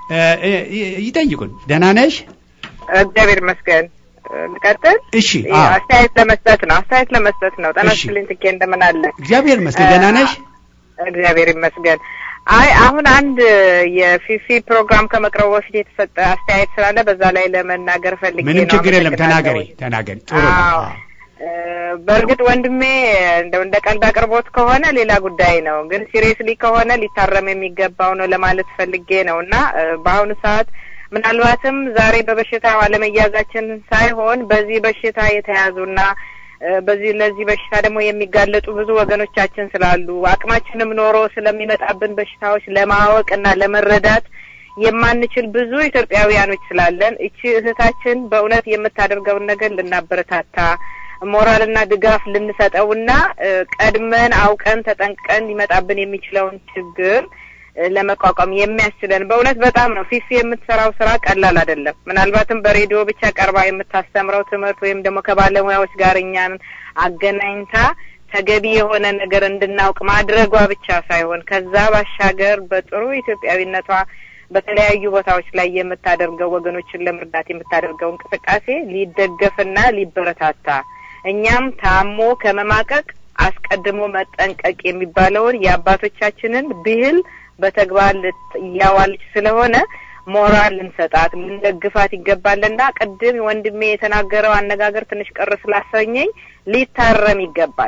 [SPEAKER 1] ይጠይቁን። ደህና ነሽ?
[SPEAKER 6] እግዚአብሔር ይመስገን። ልቀጥል?
[SPEAKER 1] እሺ።
[SPEAKER 6] አስተያየት ለመስጠት ነው። አስተያየት ለመስጠት ነው። ጤና ይስጥልኝ ትኬ፣ እንደምን አለ?
[SPEAKER 1] እግዚአብሔር ይመስገን። ደህና ነሽ?
[SPEAKER 6] እግዚአብሔር ይመስገን። አይ አሁን አንድ የፊፊ ፕሮግራም ከመቅረቡ በፊት የተሰጠ አስተያየት ስላለ በዛ ላይ ለመናገር ፈልጌ ነው።
[SPEAKER 1] ምንም ችግር የለም። ተናገሪ ተናገሪ። ጥሩ ነው።
[SPEAKER 6] በእርግጥ ወንድሜ እንደው እንደ ቀልድ አቅርቦት ከሆነ ሌላ ጉዳይ ነው፣ ግን ሲሪየስሊ ከሆነ ሊታረም የሚገባው ነው ለማለት ፈልጌ ነው እና በአሁኑ ሰዓት ምናልባትም ዛሬ በበሽታው አለመያዛችን ሳይሆን በዚህ በሽታ የተያዙና በዚህ ለዚህ በሽታ ደግሞ የሚጋለጡ ብዙ ወገኖቻችን ስላሉ አቅማችንም ኖሮ ስለሚመጣብን በሽታዎች ለማወቅ እና ለመረዳት የማንችል ብዙ ኢትዮጵያውያኖች ስላለን እቺ እህታችን በእውነት የምታደርገውን ነገር ልናበረታታ ሞራልና ድጋፍ ልንሰጠውና ቀድመን አውቀን ተጠንቅቀን ሊመጣብን የሚችለውን ችግር ለመቋቋም የሚያስችለን በእውነት በጣም ነው። ፊፊ የምትሰራው ስራ ቀላል አይደለም። ምናልባትም በሬዲዮ ብቻ ቀርባ የምታስተምረው ትምህርት ወይም ደግሞ ከባለሙያዎች ጋር እኛን አገናኝታ ተገቢ የሆነ ነገር እንድናውቅ ማድረጓ ብቻ ሳይሆን ከዛ ባሻገር በጥሩ ኢትዮጵያዊነቷ በተለያዩ ቦታዎች ላይ የምታደርገው ወገኖችን ለመርዳት የምታደርገው እንቅስቃሴ ሊደገፍና ሊበረታታ እኛም ታሞ ከመማቀቅ አስቀድሞ መጠንቀቅ የሚባለውን የአባቶቻችንን ብሂል በተግባር እያዋለች ስለሆነ ሞራል ልንሰጣት ልንደግፋት ይገባልና ቅድም ወንድሜ የተናገረው አነጋገር ትንሽ ቅር ስላሰኘኝ ሊታረም ይገባል።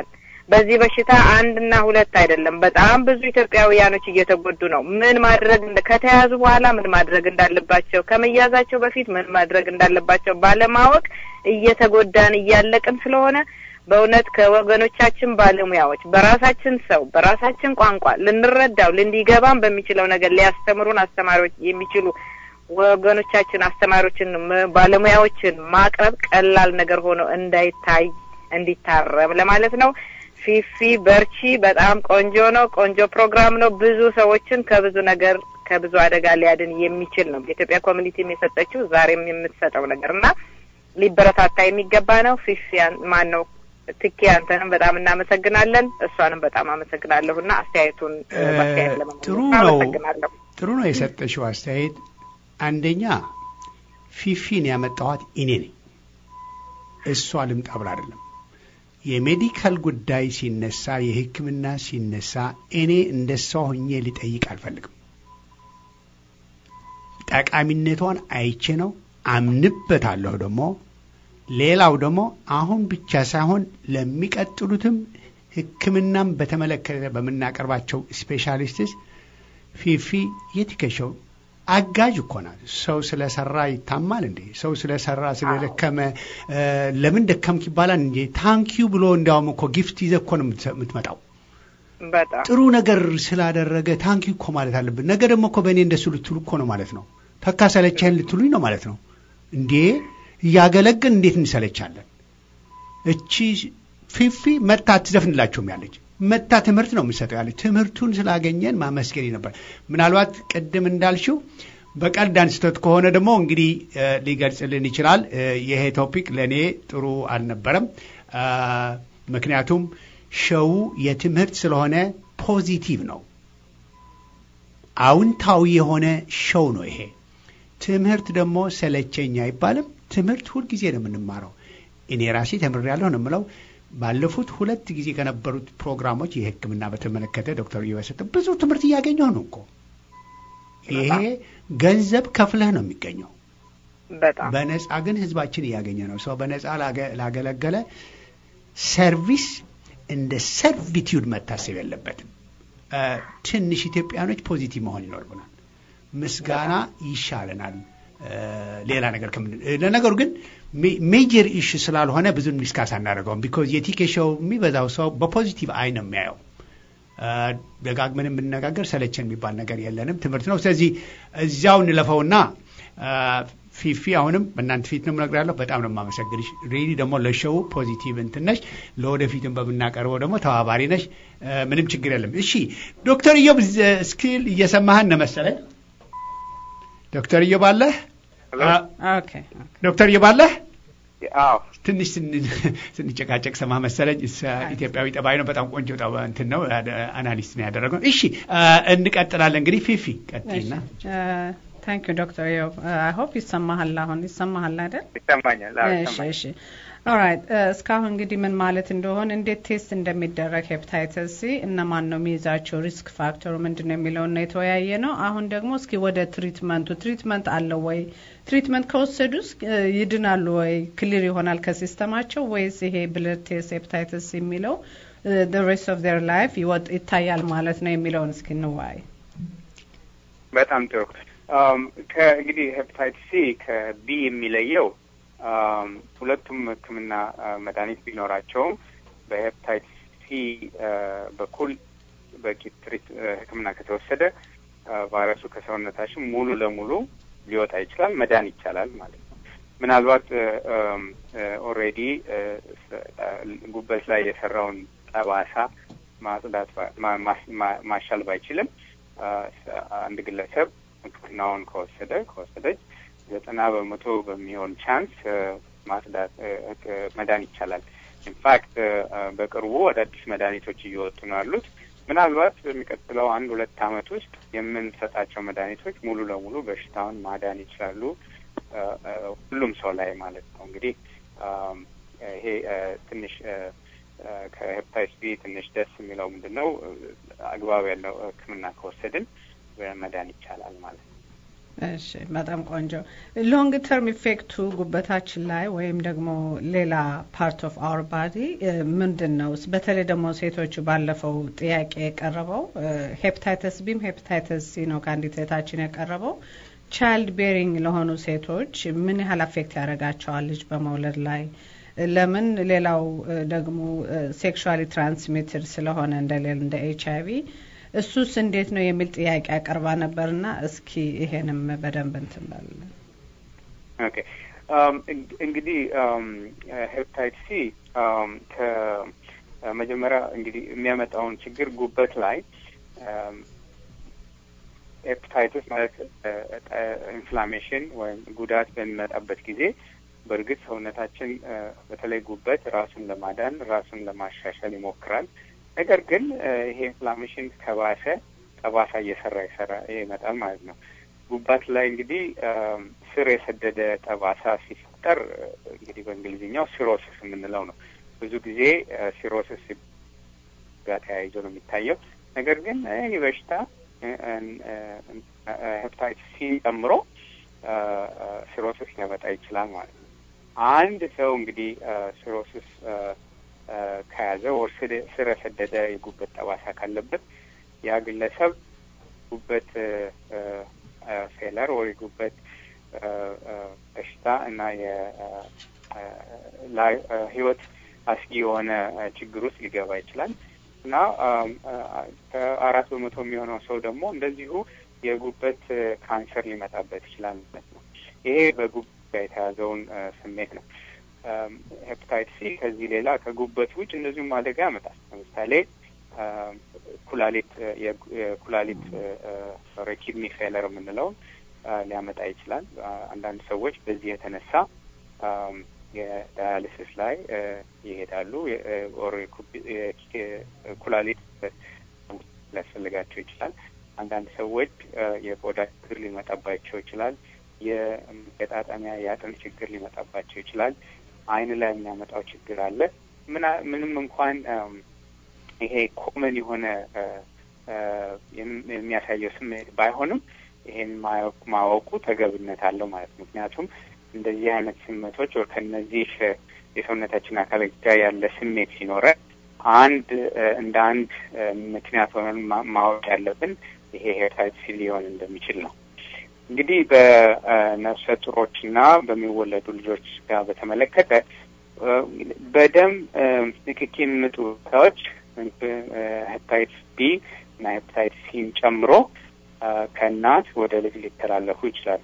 [SPEAKER 6] በዚህ በሽታ አንድና ሁለት አይደለም፣ በጣም ብዙ ኢትዮጵያውያኖች እየተጎዱ ነው። ምን ማድረግ እንደ ከተያዙ በኋላ ምን ማድረግ እንዳለባቸው ከመያዛቸው በፊት ምን ማድረግ እንዳለባቸው ባለማወቅ እየተጎዳን እያለቅን ስለሆነ በእውነት ከወገኖቻችን ባለሙያዎች በራሳችን ሰው በራሳችን ቋንቋ ልንረዳው ልንዲገባን በሚችለው ነገር ሊያስተምሩን አስተማሪዎች የሚችሉ ወገኖቻችን አስተማሪዎችን ባለሙያዎችን ማቅረብ ቀላል ነገር ሆኖ እንዳይታይ እንዲታረም ለማለት ነው። ፊፊ በርቺ። በጣም ቆንጆ ነው። ቆንጆ ፕሮግራም ነው። ብዙ ሰዎችን ከብዙ ነገር ከብዙ አደጋ ሊያድን የሚችል ነው። የኢትዮጵያ ኮሚኒቲም የሰጠችው ዛሬም የምትሰጠው ነገር እና ሊበረታታ የሚገባ ነው። ፊፊ ማን ነው ትኬ አንተንም በጣም እናመሰግናለን። እሷንም በጣም አመሰግናለሁ እና አስተያየቱን በአስተያየት ለመመለስ
[SPEAKER 1] ጥሩ ነው።
[SPEAKER 6] አመሰግናለሁ።
[SPEAKER 1] ጥሩ ነው የሰጠሽው አስተያየት። አንደኛ ፊፊን ያመጣኋት እኔ ነኝ፣ እሷ ልምጣ ብላ አይደለም። የሜዲካል ጉዳይ ሲነሳ፣ የሕክምና ሲነሳ እኔ እንደ እሷ ሆኜ ሊጠይቅ አልፈልግም። ጠቃሚነቷን አይቼ ነው አምንበታለሁ። ደግሞ ሌላው ደግሞ አሁን ብቻ ሳይሆን ለሚቀጥሉትም ሕክምናም በተመለከተ በምናቀርባቸው ስፔሻሊስትስ ፊፊ የትከሻው አጋዥ እኮ ናት። ሰው ስለሰራ ይታማል እንዴ? ሰው ስለሰራ ስለደከመ ለምን ደከምክ ይባላል እንጂ ታንኪዩ ብሎ እንዲያውም እኮ ጊፍት ይዘህ እኮ ነው የምትመጣው።
[SPEAKER 6] በጣም
[SPEAKER 1] ጥሩ ነገር ስላደረገ ታንኪዩ እኮ ማለት አለብን። ነገ ደግሞ እኮ በእኔ እንደሱ ልትሉ እኮ ነው ማለት ነው። ተካ ሰለቸህን ልትሉኝ ነው ማለት ነው። እንዴ እያገለግን እንዴት እንሰለቻለን? እቺ ፊፊ መታ አትዘፍንላቸውም ያለች መታ ትምህርት ነው የምሰጠው ያለች ትምህርቱን ስላገኘን ማመስገን ነበር። ምናልባት ቅድም እንዳልሽው በቀልድ አንስቶት ከሆነ ደግሞ እንግዲህ ሊገልጽልን ይችላል። ይሄ ቶፒክ ለእኔ ጥሩ አልነበረም። ምክንያቱም ሸው የትምህርት ስለሆነ ፖዚቲቭ ነው፣ አዎንታዊ የሆነ ሸው ነው ይሄ። ትምህርት ደግሞ ሰለቸኝ አይባልም። ትምህርት ሁልጊዜ ነው የምንማረው። እኔ ራሴ ተምሬያለሁ ነው የምለው። ባለፉት ሁለት ጊዜ ከነበሩት ፕሮግራሞች የሕክምና በተመለከተ ዶክተር እየበሰጠ ብዙ ትምህርት እያገኘሁ ነው እኮ። ይሄ ገንዘብ ከፍለህ ነው የሚገኘው።
[SPEAKER 6] በጣም
[SPEAKER 1] በነጻ ግን ህዝባችን እያገኘ ነው። ሰው በነጻ ላገለገለ ሰርቪስ እንደ ሰርቪቲዩድ መታሰብ የለበትም። ትንሽ ኢትዮጵያኖች ፖዚቲቭ መሆን ይኖርብናል። ምስጋና ይሻለናል ሌላ ነገር ከምን ለነገሩ ግን ሜጀር ኢሹ ስላልሆነ ብዙም ዲስካስ አናደርገውም። ቢኮዝ የቲኬ ሾው የሚበዛው ሰው በፖዚቲቭ አይ ነው የሚያየው። ደጋግመን የምንነጋገር ሰለቸን የሚባል ነገር የለንም፣ ትምህርት ነው። ስለዚህ እዚያው እንለፈውና ፊፊ አሁንም በእናንተ ፊት ነው የምነግርያለሁ። በጣም ነው የማመሰግንሽ። ሪሊ ደግሞ ለሾው ፖዚቲቭ እንትን ነሽ፣ ለወደፊትም በምናቀርበው ደግሞ ተባባሪ ነሽ። ምንም ችግር የለም። እሺ ዶክተር ኢዮብ ስኪል እየሰማህን ነው መሰለኝ። ዶክተር ኢዮብ አለህ?
[SPEAKER 5] ኦኬ
[SPEAKER 1] ዶክተር ኢዮብ አለህ?
[SPEAKER 4] አዎ
[SPEAKER 1] ትንሽ ስንጨቃጨቅ ሰማ መሰለኝ። ኢትዮጵያዊ ጠባይ ነው። በጣም ቆንጆ እንትን ነው። አናሊስት ነው ያደረገው። እሺ እንቀጥላለን። እንግዲህ ፊፊ ቀጥልና
[SPEAKER 5] ታንክ ዩ ዶክተር ዮብ አይ ሆፕ ይሰማሃል። አሁን ይሰማሃል አይደል?
[SPEAKER 4] ይሰማኛል። አዎ
[SPEAKER 5] እሺ
[SPEAKER 4] ይሰማኛል።
[SPEAKER 5] እሺ ኦራይት እስካሁን እንግዲህ ምን ማለት እንደሆነ እንዴት ቴስት እንደሚደረግ ሄፕታይተስ ሲ እነማን ነው የሚይዛቸው ሪስክ ፋክተሩ ምንድን ነው የሚለውን ነው የተወያየ ነው። አሁን ደግሞ እስኪ ወደ ትሪትመንቱ ትሪትመንት አለው ወይ ትሪትመንት ከወሰዱስ ይድናሉ ወይ ክሊር ይሆናል ከሲስተማቸው ወይስ ይሄ ብለድ ቴስት ሄፕታይተስ የሚለው the rest of their life ይወጥ ይታያል ማለት ነው የሚለውን እስኪ እንወያይ።
[SPEAKER 4] በጣም ጥሩ። ከእንግዲህ ሄፓታይትስ ሲ ከቢ የሚለየው አም፣ ሁለቱም ሕክምና አ፣ መድኃኒት ቢኖራቸውም በሄፓታይትስ ሲ አ፣ በኩል በቂ ትሪት አ፣ ሕክምና ከተወሰደ አ፣ ቫይረሱ ከሰውነታችን ሙሉ ለሙሉ ሊወጣ ይችላል፣ መዳን ይቻላል ማለት ነው። ምናልባት ኦልሬዲ ጉበት ላይ የሰራውን ጠባሳ ማጽዳት ባ- ማ- ማስ- ማ- ማሻል ባይችልም አ፣ አንድ ግለሰብ ሕክምናውን ከወሰደ ከወሰደች ዘጠና በመቶ በሚሆን ቻንስ ማጽዳት መዳን ይቻላል። ኢንፋክት በቅርቡ አዳዲስ መድኃኒቶች እየወጡ ነው ያሉት። ምናልባት በሚቀጥለው አንድ ሁለት ዓመት ውስጥ የምንሰጣቸው መድኃኒቶች ሙሉ ለሙሉ በሽታውን ማዳን ይችላሉ፣ አ፣ አ፣ ሁሉም ሰው ላይ ማለት ነው። እንግዲህ አም፣ ይሄ አ፣ ትንሽ አ፣ አ፣ ከሄፓታይተስ ቢ ትንሽ ደስ የሚለው ምንድን ነው? አግባብ ያለው ሕክምና ከወሰድን መዳን ይቻላል ማለት ነው።
[SPEAKER 5] እሺ በጣም ቆንጆ። ሎንግ ተርም ኢፌክቱ ጉበታችን ላይ ወይም ደግሞ ሌላ ፓርት ኦፍ አወር ባዲ ምንድን ነው? በተለይ ደግሞ ሴቶቹ ባለፈው ጥያቄ የቀረበው ሄፕታይተስ ቢም ሄፕታይተስ ሲ ነው ከአንዲት እህታችን የቀረበው ቻይልድ ቤሪንግ ለሆኑ ሴቶች ምን ያህል አፌክት ያደርጋቸዋል ልጅ በመውለድ ላይ? ለምን ሌላው ደግሞ ሴክሹዋሊ ትራንስሚትድ ስለሆነ እንደሌል እንደ ኤች አይ ቪ እሱስ እንዴት ነው የሚል ጥያቄ አቀርባ ነበርና እስኪ ይሄንም በደንብ እንትን በልልን።
[SPEAKER 4] ኦኬ እንግዲህ ሄፕታይት ሲ ከመጀመሪያ እንግዲህ የሚያመጣውን ችግር ጉበት ላይ ሄፕታይትስ ማለት ኢንፍላሜሽን ወይም ጉዳት በሚመጣበት ጊዜ በእርግጥ ሰውነታችን በተለይ ጉበት ራሱን ለማዳን ራሱን ለማሻሻል ይሞክራል። ነገር ግን ይሄ ኢንፍላሜሽን ከባሰ ጠባሳ እየሰራ ይሰራ ይመጣል ማለት ነው። ጉባት ላይ እንግዲህ ስር የሰደደ ጠባሳ ሲፈጠር እንግዲህ በእንግሊዝኛው ሲሮሲስ የምንለው ነው። ብዙ ጊዜ ሲሮሲስ ጋር ተያይዞ ነው የሚታየው። ነገር ግን ይህ በሽታ ሄፕታይትስ ሲ ጨምሮ ሲሮሲስ ሊያመጣ ይችላል ማለት ነው። አንድ ሰው እንግዲህ ሲሮሲስ ከያዘ ወር ስር የሰደደ የጉበት ጠባሳ ካለበት ያ ግለሰብ ጉበት ፌለር ወይ ጉበት በሽታ እና ህይወት አስጊ የሆነ ችግር ውስጥ ሊገባ ይችላል እና ከአራት በመቶ የሚሆነው ሰው ደግሞ እንደዚሁ የጉበት ካንሰር ሊመጣበት ይችላል ማለት ነው። ይሄ በጉበት ጋር የተያዘውን ስሜት ነው። ሄፕታይት ሲ ከዚህ ሌላ ከጉበት ውጭ እንደዚሁም አደጋ ያመጣል። ለምሳሌ ኩላሊት የኩላሊት ኪድኒ ፌለር የምንለውን ሊያመጣ ይችላል። አንዳንድ ሰዎች በዚህ የተነሳ የዳያሊሲስ ላይ ይሄዳሉ። ኩላሊት ሊያስፈልጋቸው ይችላል። አንዳንድ ሰዎች የቆዳ ችግር ሊመጣባቸው ይችላል። የመገጣጠሚያ የአጥንት ችግር ሊመጣባቸው ይችላል። አይን ላይ የሚያመጣው ችግር አለ። ምንም እንኳን ይሄ ኮመን የሆነ የሚያሳየው ስሜት ባይሆንም ይሄን ማወቁ ተገብነት አለው ማለት ነው። ምክንያቱም እንደዚህ አይነት ስሜቶች ከነዚህ የሰውነታችን አካል ጋር ያለ ስሜት ሲኖረ አንድ እንደ አንድ ምክንያት ሆነን ማወቅ ያለብን ይሄ ሄፓታይተስ ሲ ሊሆን እንደሚችል ነው። እንግዲህ በነፍሰ ጡሮችና በሚወለዱ ልጆች ጋር በተመለከተ በደም ንክኪ የሚመጡ ሰዎች ሄፓታይትስ ቢ እና ሄፓታይትስ ሲን ጨምሮ ከእናት ወደ ልጅ ሊተላለፉ ይችላሉ።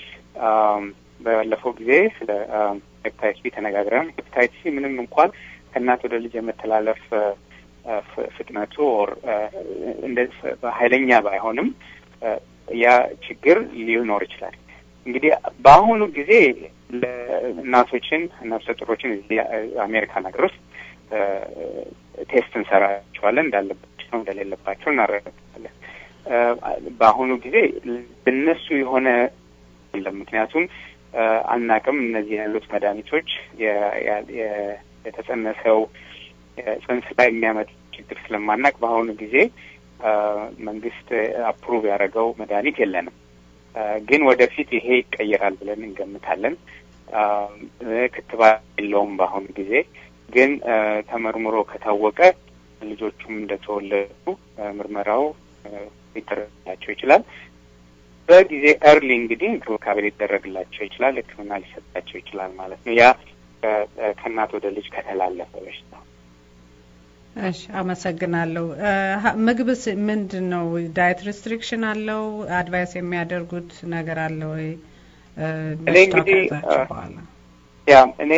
[SPEAKER 4] ባለፈው ጊዜ ስለ ሄፓታይትስ ቢ ተነጋግረን ሄፓታይትስ ሲ ምንም እንኳን ከእናት ወደ ልጅ የመተላለፍ ፍጥነቱ ኦር እንደዚህ ኃይለኛ ባይሆንም ያ ችግር ሊኖር ይችላል። እንግዲህ በአሁኑ ጊዜ ለእናቶችን ነፍሰ ጡሮችን እዚህ አሜሪካን ሀገር ውስጥ ቴስት እንሰራቸዋለን እንዳለባቸው እንደሌለባቸው እናረጋግጣለን። በአሁኑ ጊዜ እነሱ የሆነ የለም። ምክንያቱም አናቅም እነዚህ ያሉት መድኃኒቶች የተጸነሰው ጽንስ ላይ የሚያመጡ ችግር ስለማናቅ በአሁኑ ጊዜ መንግስት አፕሩቭ ያደረገው መድኃኒት የለንም። ግን ወደፊት ይሄ ይቀየራል ብለን እንገምታለን። ክትባት የለውም በአሁኑ ጊዜ ግን ተመርምሮ ከታወቀ ልጆቹም እንደተወለዱ ምርመራው ሊደረግላቸው ይችላል። በጊዜ ኤርሊ እንግዲህ እንክብካቤ ሊደረግላቸው ይችላል፣ ሕክምና ሊሰጣቸው ይችላል ማለት ነው። ያ ከእናት ወደ ልጅ ከተላለፈ በሽታ
[SPEAKER 5] እሺ፣ አመሰግናለሁ። ምግብስ ምንድን ነው? ዳየት ሪስትሪክሽን አለው? አድቫይስ የሚያደርጉት ነገር አለ ወይ?
[SPEAKER 4] እኔ እንግዲህ ያ እኔ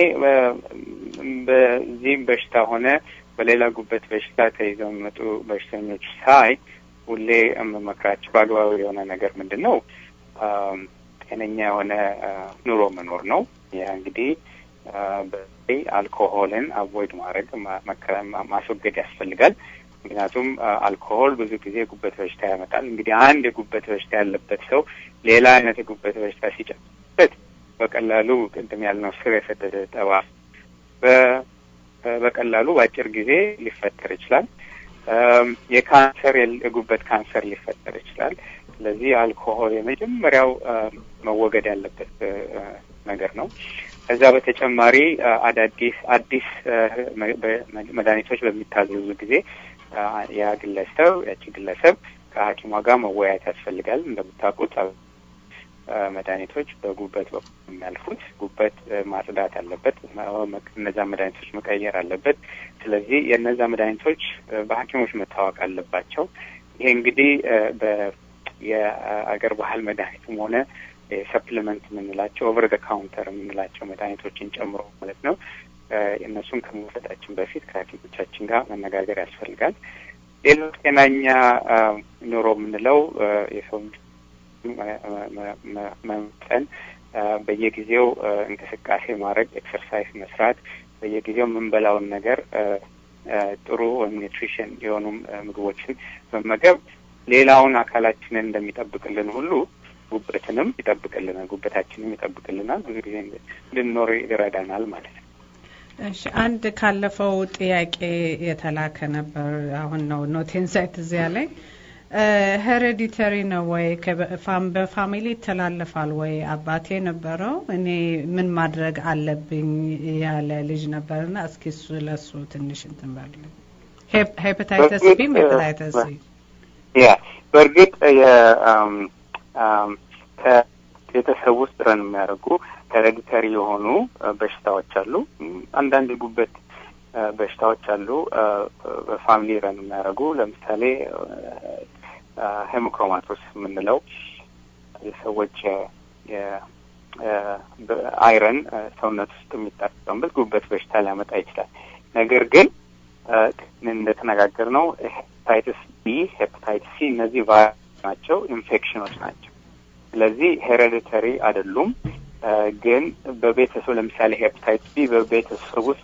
[SPEAKER 4] በዚህም በሽታ ሆነ በሌላ ጉበት በሽታ ተይዘው የሚመጡ በሽተኞች ሳይ ሁሌ የምመክራቸው በአግባቡ የሆነ ነገር ምንድን ነው ጤነኛ የሆነ ኑሮ መኖር ነው። ያ እንግዲህ በተለይ አልኮሆልን አቮይድ ማድረግ ማስወገድ ያስፈልጋል። ምክንያቱም አልኮሆል ብዙ ጊዜ ጉበት በሽታ ያመጣል። እንግዲህ አንድ የጉበት በሽታ ያለበት ሰው ሌላ አይነት የጉበት በሽታ ሲጨምርበት በቀላሉ ቅድም ያልነው ስር የሰደደ ጠባ በቀላሉ በአጭር ጊዜ ሊፈጠር ይችላል። የካንሰር የጉበት ካንሰር ሊፈጠር ይችላል። ስለዚህ አልኮሆል የመጀመሪያው መወገድ ያለበት ነገር ነው። ከዛ በተጨማሪ አዳዲስ አዲስ መድኃኒቶች በሚታዘዙ ጊዜ ያ ግለሰብ ያቺ ግለሰብ ከሐኪሟ ጋር መወያየት ያስፈልጋል። እንደምታውቁት መድኃኒቶች በጉበት በኩል የሚያልፉት ጉበት ማጽዳት አለበት። እነዛ መድኃኒቶች መቀየር አለበት። ስለዚህ የእነዛ መድኃኒቶች በሐኪሞች መታወቅ አለባቸው። ይሄ እንግዲህ የአገር ባህል መድኃኒትም ሆነ ሰፕሊመንት የምንላቸው ኦቨር ደ ካውንተር የምንላቸው መድኃኒቶችን ጨምሮ ማለት ነው። እነሱን ከመውሰዳችን በፊት ከሐኪሞቻችን ጋር መነጋገር ያስፈልጋል። ሌላው ጤናኛ ኑሮ የምንለው የሰው መምጠን፣ በየጊዜው እንቅስቃሴ ማድረግ፣ ኤክሰርሳይዝ መስራት፣ በየጊዜው የምንበላውን ነገር ጥሩ ወይም ኒውትሪሽን የሆኑ ምግቦችን መመገብ ሌላውን አካላችንን እንደሚጠብቅልን ሁሉ ጉበትንም ይጠብቅልናል፣ ጉበታችንም ይጠብቅልናል። ብዙ ጊዜ እንድንኖር ይረዳናል ማለት ነው።
[SPEAKER 5] እሺ፣ አንድ ካለፈው ጥያቄ የተላከ ነበር። አሁን ነው ኖቴን ሳይት እዚያ ላይ ሄሬዲተሪ ነው ወይ በፋሚሊ ይተላለፋል ወይ? አባቴ ነበረው እኔ ምን ማድረግ አለብኝ ያለ ልጅ ነበርና እስኪ እሱ ለሱ ትንሽ እንትን በል። ሄፓታይተስ ቢ ሄፓታይተስ ሲ
[SPEAKER 4] ያ በእርግጥ ከቤተሰብ ውስጥ ረን የሚያደርጉ ሄሬዲተሪ የሆኑ በሽታዎች አሉ። አንዳንድ የጉበት በሽታዎች አሉ በፋሚሊ ረን የሚያደርጉ ለምሳሌ ሄሞክሮማቶስ የምንለው የሰዎች አይረን ሰውነት ውስጥ የሚጠቀምበት ጉበት በሽታ ሊያመጣ ይችላል። ነገር ግን እንደተነጋገር ነው ሄፓታይትስ ቢ፣ ሄፓታይትስ ሲ እነዚህ ቫይረስ ናቸው፣ ኢንፌክሽኖች ናቸው። ስለዚህ ሄሬዲተሪ አይደሉም። ግን በቤተሰብ ለምሳሌ ሄፓታይትስ ቢ በቤተሰብ ውስጥ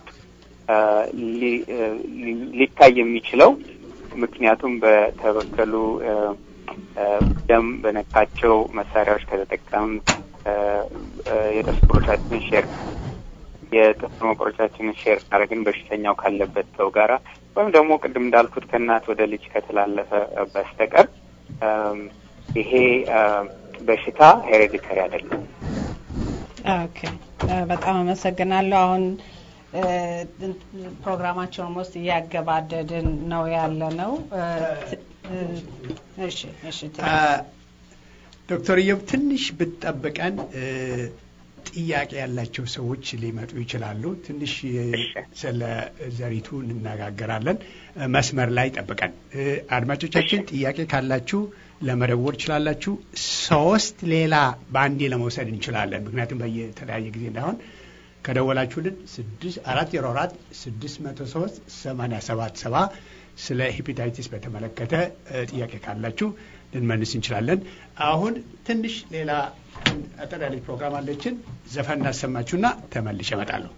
[SPEAKER 4] ሊታይ የሚችለው ምክንያቱም በተበከሉ ደም በነካቸው መሳሪያዎች ከተጠቀም የጥርስ መቁረጫችንን ሼር የጥርስ መቁረጫችንን ሼር ካደረግን በሽተኛው ካለበት ሰው ጋራ ወይም ደግሞ ቅድም እንዳልኩት ከእናት ወደ ልጅ ከተላለፈ በስተቀር ይሄ በሽታ ሄሬዲተሪ አይደለም።
[SPEAKER 5] ኦኬ፣ በጣም አመሰግናለሁ። አሁን ፕሮግራማቸውን ውስጥ እያገባደድን ነው ያለ ነው። እሺ፣ እሺ።
[SPEAKER 1] ዶክተር ኢዮብ ትንሽ ብትጠብቀን ጥያቄ ያላቸው ሰዎች ሊመጡ ይችላሉ። ትንሽ ስለ ዘሪቱ እንነጋገራለን። መስመር ላይ ጠብቀን። አድማጮቻችን ጥያቄ ካላችሁ ለመደወል ትችላላችሁ። ሶስት ሌላ በአንዴ ለመውሰድ እንችላለን። ምክንያቱም በየተለያየ ጊዜ እንዳይሆን ከደወላችሁልን ስድስት አራት ዜሮ አራት ስድስት መቶ ሶስት ሰማንያ ሰባት ሰባ ስለ ሄፓታይቲስ በተመለከተ ጥያቄ ካላችሁ ልንመልስ እንችላለን። አሁን ትንሽ ሌላ አጠር ያለች ፕሮግራም አለችን። ዘፈን እናሰማችሁና ተመልሼ እመጣለሁ።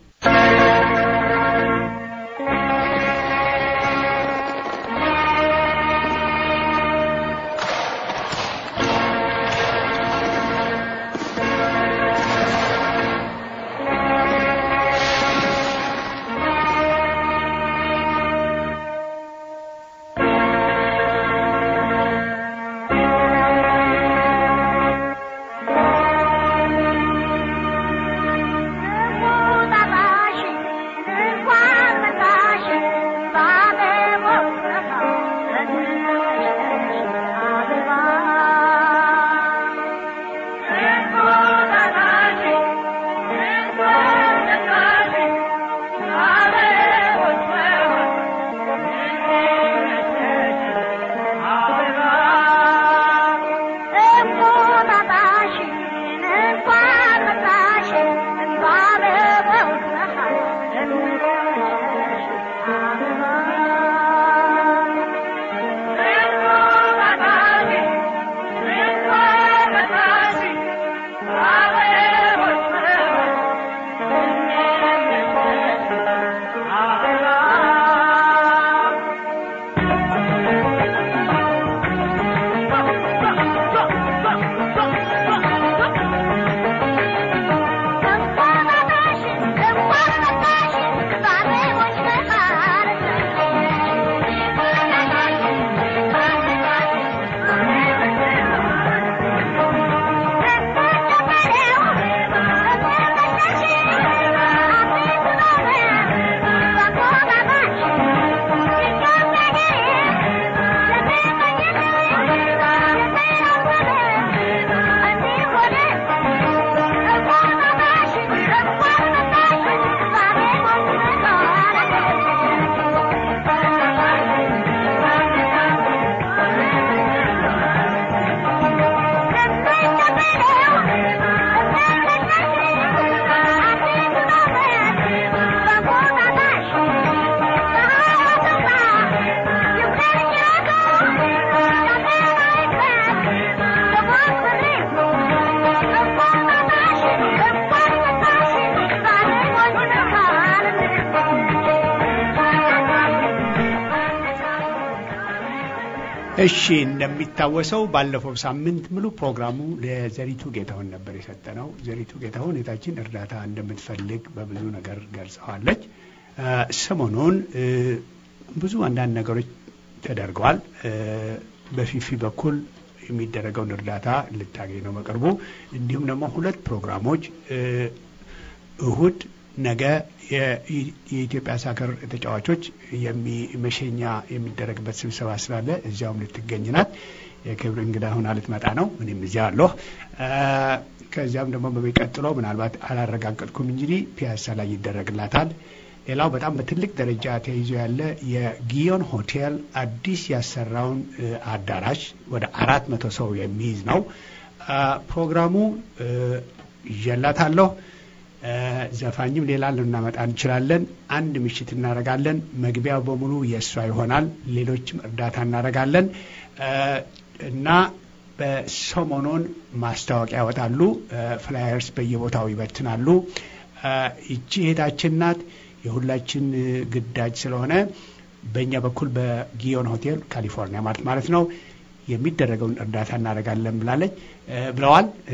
[SPEAKER 7] 大大是花。
[SPEAKER 1] እሺ እንደሚታወሰው ባለፈው ሳምንት ሙሉ ፕሮግራሙ ለዘሪቱ ጌታሁን ነበር የሰጠነው። ዘሪቱ ጌታሁን የታችን እርዳታ እንደምትፈልግ በብዙ ነገር ገልጸዋለች። እ፣ ሰሞኑን እ፣ ብዙ አንዳንድ ነገሮች ተደርገዋል። እ፣ በፊፊ በኩል የሚደረገውን እርዳታ ልታገኝ ነው በቅርቡ። እንዲሁም ደግሞ ሁለት ፕሮግራሞች እ፣ እሁድ ነገ የ- የኢትዮጵያ ሳከር ተጫዋቾች የሚ- መሸኛ የሚደረግበት ስብሰባ ስላለ እዚያውም ልትገኝ ናት። የክብር እንግዳ ሆና ልትመጣ ነው። እኔም እዚያ አለሁ። እ፣ ከዚያም ደግሞ በሚቀጥለው ምናልባት አላረጋገጥኩም እንጂ ፒያሳ ላይ ይደረግላታል። ሌላው በጣም በትልቅ ደረጃ ተይዞ ያለ የጊዮን ሆቴል አዲስ ያሰራውን እ፣ አዳራሽ ወደ አራት መቶ ሰው የሚይዝ ነው። አ፣ ፕሮግራሙ እ፣ ይዤላታለሁ። እ፣ ዘፋኝም ሌላ ልናመጣ እንችላለን። አንድ ምሽት እናደርጋለን። መግቢያው በሙሉ የእሷ ይሆናል። ሌሎችም እርዳታ እናደርጋለን እ፣ እና በሰሞኑን ማስታወቂያ ያወጣሉ። እ፣ ፍላየርስ በየቦታው ይበትናሉ። እ፣ ይቺ እህታችን ናት። የሁላችን እ፣ ግዳጅ ስለሆነ በእኛ በኩል በጊዮን ሆቴል ካሊፎርኒያ ማለት ማለት ነው የሚደረገውን እርዳታ እናደርጋለን ብላለች እ፣ ብለዋል። እ፣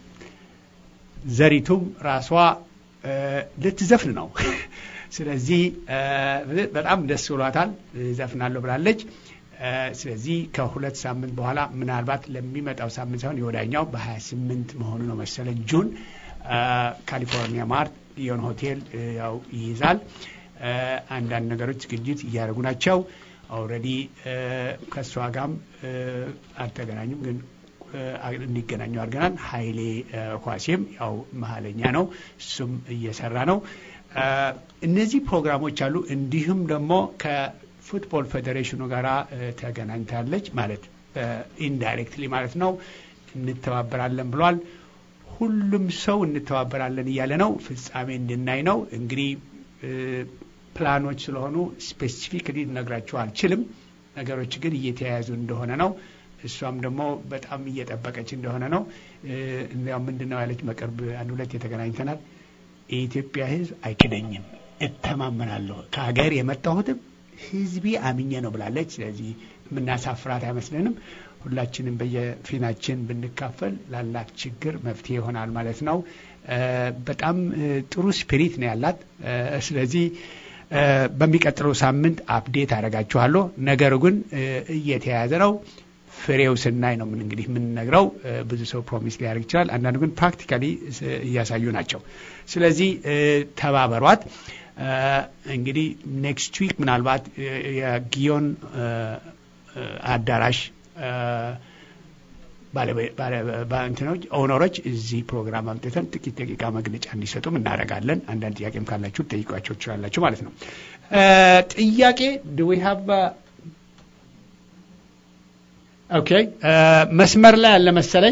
[SPEAKER 1] ዘሪቱም ራሷ እ፣ ልትዘፍን ነው። ስለዚህ እ፣ በጣም ደስ ብሏታል። ዘፍናለሁ ብላለች። እ፣ ስለዚህ ከሁለት ሳምንት በኋላ ምናልባት ለሚመጣው ሳምንት ሳይሆን የወዳኛው በ28 መሆኑ ነው መሰለኝ ጁን እ፣ ካሊፎርኒያ ማርት ሊዮን ሆቴል እ፣ ያው ይይዛል። እ፣ አንዳንድ ነገሮች ዝግጅት እያደረጉ ናቸው። ኦልሬዲ ከእሷ ጋርም እ፣ አልተገናኙም ግን እ፣ እንዲገናኙ አድርገናል። ሀይሌ እ፣ ኳሴም ያው መሀለኛ ነው፣ እሱም እየሰራ ነው። እ፣ እነዚህ ፕሮግራሞች አሉ። እንዲሁም ደግሞ ከፉትቦል ፌዴሬሽኑ ጋር ተገናኝታለች ማለት ኢንዳይሬክትሊ ማለት ነው። እንተባበራለን ብሏል። ሁሉም ሰው እንተባበራለን እያለ ነው። ፍጻሜ እንድናይ ነው እንግዲህ እ፣ ፕላኖች ስለሆኑ ስፔሲፊክሊ ልነግራችሁ አልችልም። ነገሮች ግን እየተያያዙ እንደሆነ ነው። እሷም ደግሞ በጣም እየጠበቀች እንደሆነ ነው። እ፣ እንዲያው ምንድን ነው ያለች በቅርብ አንድ ሁለት የተገናኝተናል። የኢትዮጵያ ሕዝብ አይክደኝም፣ እተማመናለሁ። ከሀገር የመጣሁትም ሕዝቢ አምኜ ነው ብላለች። ስለዚህ የምናሳፍራት አይመስለንም። ሁላችንም በየፊናችን ብንካፈል ላላት ችግር መፍትሄ ይሆናል ማለት ነው። እ፣ በጣም እ፣ ጥሩ ስፒሪት ነው ያላት። እ፣ ስለዚህ እ፣ በሚቀጥለው ሳምንት አፕዴት አደርጋችኋለሁ። ነገሩ ግን እ፣ እየተያያዘ ነው። ፍሬው ስናይ ነው ምን እንግዲህ የምንነግረው። እ፣ ብዙ ሰው ፕሮሚስ ሊያደርግ ይችላል። አንዳንዱ ግን ፕራክቲካሊ እያሳዩ ናቸው። ስለዚህ እ፣ ተባበሯት። እ፣ እንግዲህ ኔክስት ዊክ ምናልባት እ፣ የጊዮን እ፣ እ፣ አዳራሽ እ፣ ባለቤ- ባለ- ባ- እንትኖች ኦነሮች እዚህ ፕሮግራም አምጥተን ጥቂት ደቂቃ መግለጫ እንዲሰጡም እናደርጋለን። አንዳንድ ጥያቄም ካላችሁ ጠይቋቸው ትችላላችሁ ማለት ነው። እ፣ ጥያቄ ዱ ዊ ሃቭ ኦኬ እ፣ መስመር ላይ ያለ መሰለኝ።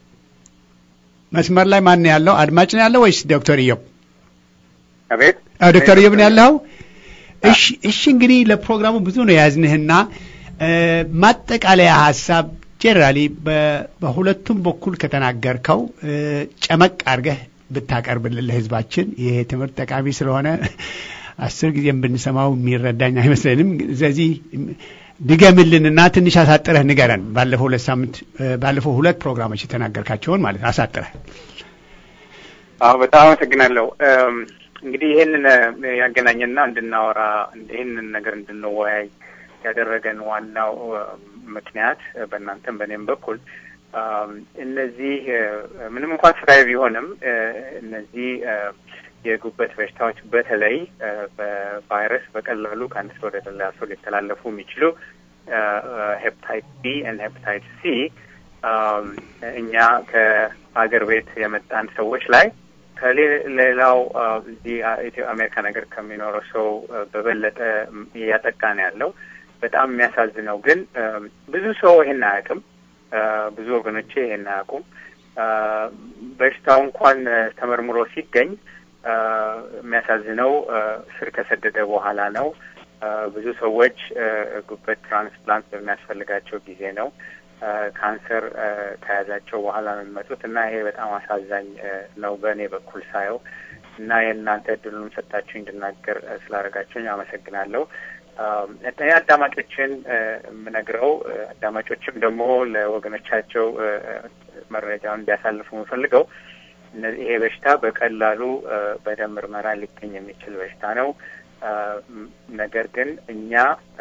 [SPEAKER 1] መስመር ላይ ማን ነው ያለው? አድማጭ ነው ያለው ወይስ ዶክተር ኢዮብ?
[SPEAKER 4] አቤት
[SPEAKER 1] አዎ፣ ዶክተር ኢዮብ ነው ያለው። እሺ፣ እሺ። እንግዲህ ለፕሮግራሙ ብዙ ነው የያዝንህና እ፣ ማጠቃለያ ሀሳብ ጄኔራሊ በሁለቱም በኩል ከተናገርከው እ፣ ጨመቅ አድርገህ ብታቀርብልን ለህዝባችን ይሄ ትምህርት ጠቃሚ ስለሆነ አስር ጊዜም ብንሰማው የሚረዳኝ አይመስለንም። ስለዚህ ድገምልንና ትንሽ አሳጥረህ ንገረን። ባለፈው ሁለት ሳምንት እ፣ ባለፈው ሁለት ፕሮግራሞች የተናገርካቸውን ማለት ነው። አሳጥረህ
[SPEAKER 4] አዎ በጣም አመሰግናለሁ። እም፣ እንግዲህ ይህንን እ፣ ያገናኘና እንድናወራ ይህንን ነገር እንድንወያይ ያደረገን ዋናው እ፣ ምክንያት እ፣ በእናንተም በእኔም በኩል እም፣ እነዚህ እ፣ ምንም እንኳን ስራዬ ቢሆንም እ፣ እነዚህ እ፣ የጉበት በሽታዎች በተለይ እ፣ በቫይረስ በቀላሉ ከአንድ ሰው ወደ ሌላ ሰው ሊተላለፉ የሚችሉ ሄፕታይት ቢ እና ሄፕታይት ሲ እም፣ እኛ ከሀገር ቤት የመጣን ሰዎች ላይ ከሌላው እዚህ ኢትዮ አሜሪካ ነገር ከሚኖረው ሰው እ፣ በበለጠ እያጠቃ ነው ያለው። በጣም የሚያሳዝነው ግን እ፣ ብዙ ሰው ይሄን አያውቅም። እ፣ ብዙ ወገኖቼ ይሄን አያውቁም። እ፣ በሽታው እንኳን እ፣ ተመርምሮ ሲገኝ እ፣ የሚያሳዝነው እ፣ ስር ከሰደደ በኋላ ነው። እ፣ ብዙ ሰዎች እ፣ ጉበት ትራንስፕላንት በሚያስፈልጋቸው ጊዜ ነው እ፣ ካንሰር እ፣ ከያዛቸው በኋላ ነው የሚመጡት እና ይሄ በጣም አሳዛኝ እ፣ ነው በእኔ በኩል ሳየው እና የእናንተ እድሉን ሰጣችሁ እንድናገር እ፣ ስላደረጋችሁኝ አመሰግናለሁ። አዳማጮችን የምነግረው አዳማጮችም ደግሞ ለወገኖቻቸው መረጃውን እንዲያሳልፉ የምፈልገው ይሄ በሽታ በቀላሉ በደም ምርመራ ሊገኝ የሚችል በሽታ ነው። ነገር ግን እኛ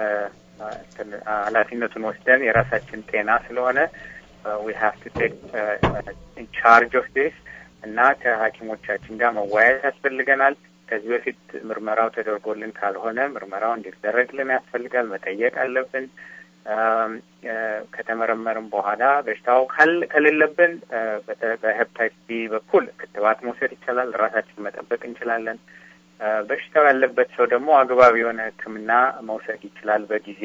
[SPEAKER 4] ኃላፊነቱን ወስደን የራሳችን ጤና ስለሆነ ዊ ሃቭ ቱ ቴክ ኢንቻርጅ ኦፍ ዲስ እና ከሐኪሞቻችን ጋር መወያየት ያስፈልገናል። ከዚህ በፊት ምርመራው ተደርጎልን ካልሆነ ምርመራው እንዲደረግልን ያስፈልጋል። መጠየቅ አለብን። ከተመረመርም በኋላ በሽታው ከሌለብን በሄፕታይት ቢ በኩል ክትባት መውሰድ ይቻላል። ራሳችን መጠበቅ እንችላለን። በሽታው ያለበት ሰው ደግሞ አግባብ የሆነ ሕክምና መውሰድ ይችላል። በጊዜ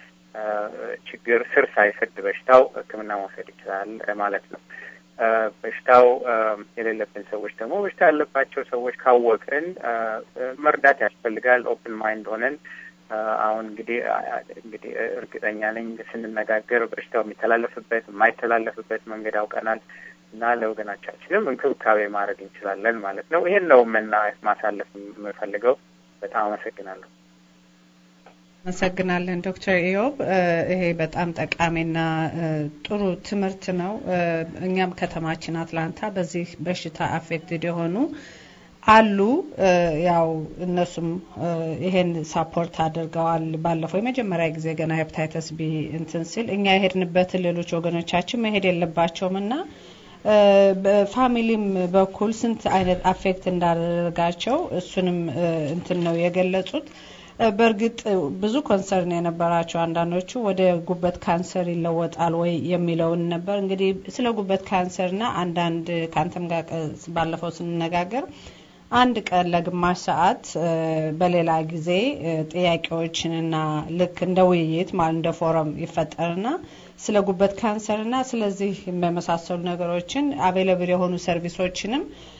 [SPEAKER 4] ችግር ስር ሳይሰድ በሽታው ሕክምና መውሰድ ይችላል ማለት ነው። በሽታው የሌለብን ሰዎች ደግሞ በሽታ ያለባቸው ሰዎች ካወቅን መርዳት ያስፈልጋል። ኦፕን ማይንድ ሆነን አሁን እንግዲህ እንግዲህ እርግጠኛ ነኝ ስንነጋገር በሽታው የሚተላለፍበት የማይተላለፍበት መንገድ አውቀናል እና ለወገናቻችንም እንክብካቤ ማድረግ እንችላለን ማለት ነው። ይሄን ነው ምና ማሳለፍ የምፈልገው። በጣም አመሰግናለሁ።
[SPEAKER 5] አመሰግናለን ዶክተር ኢዮብ ይሄ በጣም ጠቃሚና ጥሩ ትምህርት ነው። እኛም ከተማችን አትላንታ በዚህ በሽታ አፌክትድ የሆኑ አሉ። ያው እነሱም ይሄን ሳፖርት አድርገዋል። ባለፈው የመጀመሪያ ጊዜ ገና ሄፕታይተስ ቢ እንትን ሲል እኛ የሄድንበትን ሌሎች ወገኖቻችን መሄድ የለባቸውም እና በፋሚሊም በኩል ስንት አይነት አፌክት እንዳደረጋቸው እሱንም እንትን ነው የገለጹት። በእርግጥ ብዙ ኮንሰርን የነበራቸው አንዳንዶቹ ወደ ጉበት ካንሰር ይለወጣል ወይ የሚለውን ነበር። እንግዲህ ስለ ጉበት ካንሰርና አንዳንድ ከአንተም ጋር ባለፈው ስንነጋገር አንድ ቀን ለግማሽ ሰዓት በሌላ ጊዜ ጥያቄዎችንና ልክ እንደ ውይይት ማለት እንደ ፎረም ይፈጠርና ስለ ጉበት ካንሰርና ስለዚህ በመሳሰሉ ነገሮችን አቬለብል የሆኑ ሰርቪሶችንም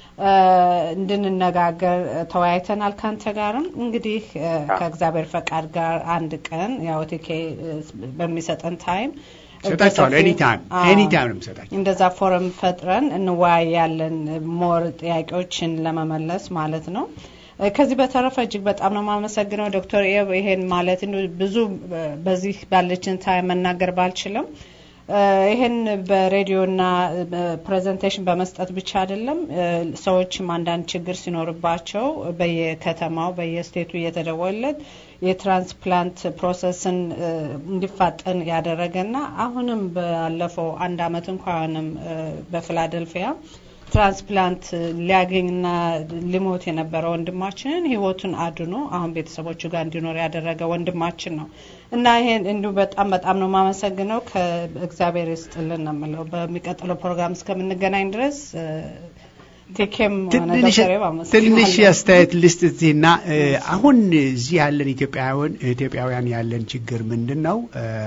[SPEAKER 5] እንድንነጋገር ተወያይተናል። ካንተ ጋርም እንግዲህ ከእግዚአብሔር ፈቃድ ጋር አንድ ቀን ያው ቲኬ በሚሰጠን ታይም
[SPEAKER 1] ሰጣቸዋለሁ። ኤኒታይም ኤኒታይም ነው የምሰጣቸው።
[SPEAKER 5] እንደዛ ፎረም ፈጥረን እንወያያለን፣ ሞር ጥያቄዎችን ለመመለስ ማለት ነው። ከዚህ በተረፈ እጅግ በጣም ነው የማመሰግነው ዶክተር ኤብ ይሄን ማለት ብዙ በዚህ ባለችን ታይም መናገር ባልችልም ይህን በሬዲዮና ፕሬዘንቴሽን በመስጠት ብቻ አይደለም። ሰዎችም አንዳንድ ችግር ሲኖርባቸው በየከተማው በየስቴቱ እየተደወለት የትራንስፕላንት ፕሮሰስን እንዲፋጠን ያደረገና አሁንም ባለፈው አንድ አመት እንኳንም በፊላደልፊያ ትራንስፕላንት ሊያገኝና ሊሞት የነበረ ወንድማችንን ህይወቱን አድኖ አሁን ቤተሰቦቹ ጋር እንዲኖር ያደረገ ወንድማችን ነው እና ይሄን እንዲሁ በጣም በጣም ነው የማመሰግነው። ከእግዚአብሔር ይስጥልን ነው የምለው። በሚቀጥለው ፕሮግራም እስከምንገናኝ ድረስ ቴኬም
[SPEAKER 1] ትንሽ አስተያየት ልስጥ እዚህና አሁን እዚህ ያለን ኢትዮጵያውያን ኢትዮጵያውያን ያለን ችግር ምንድን ነው?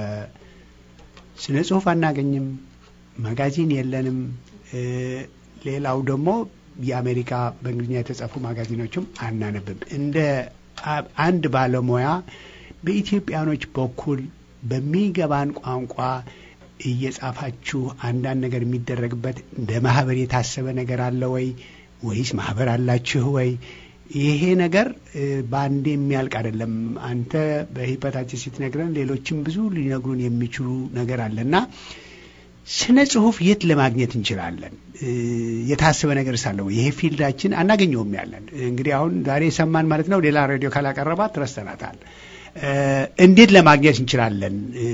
[SPEAKER 1] ስነ ጽሁፍ አናገኝም፣ ማጋዚን የለንም። ሌላው ደግሞ የአሜሪካ በእንግሊዝኛ የተጻፉ ማጋዚኖችም አናነብም። እንደ አንድ ባለሙያ በኢትዮጵያኖች በኩል በሚገባን ቋንቋ እየጻፋችሁ አንዳንድ ነገር የሚደረግበት እንደ ማህበር የታሰበ ነገር አለ ወይ ወይስ ማህበር አላችሁ ወይ? ይሄ ነገር በአንዴ የሚያልቅ አይደለም። አንተ በሂፐታችን ስትነግረን ሌሎችም ብዙ ሊነግሩን የሚችሉ ነገር አለና ስነ ጽሁፍ የት ለማግኘት እንችላለን? የታሰበ ነገር ሳለ ወይ? ይሄ ፊልዳችን አናገኘውም ያለን እንግዲህ አሁን ዛሬ ሰማን ማለት ነው። ሌላ ሬዲዮ ካላቀረባት ረስተናታል። እንዴት ለማግኘት እንችላለን?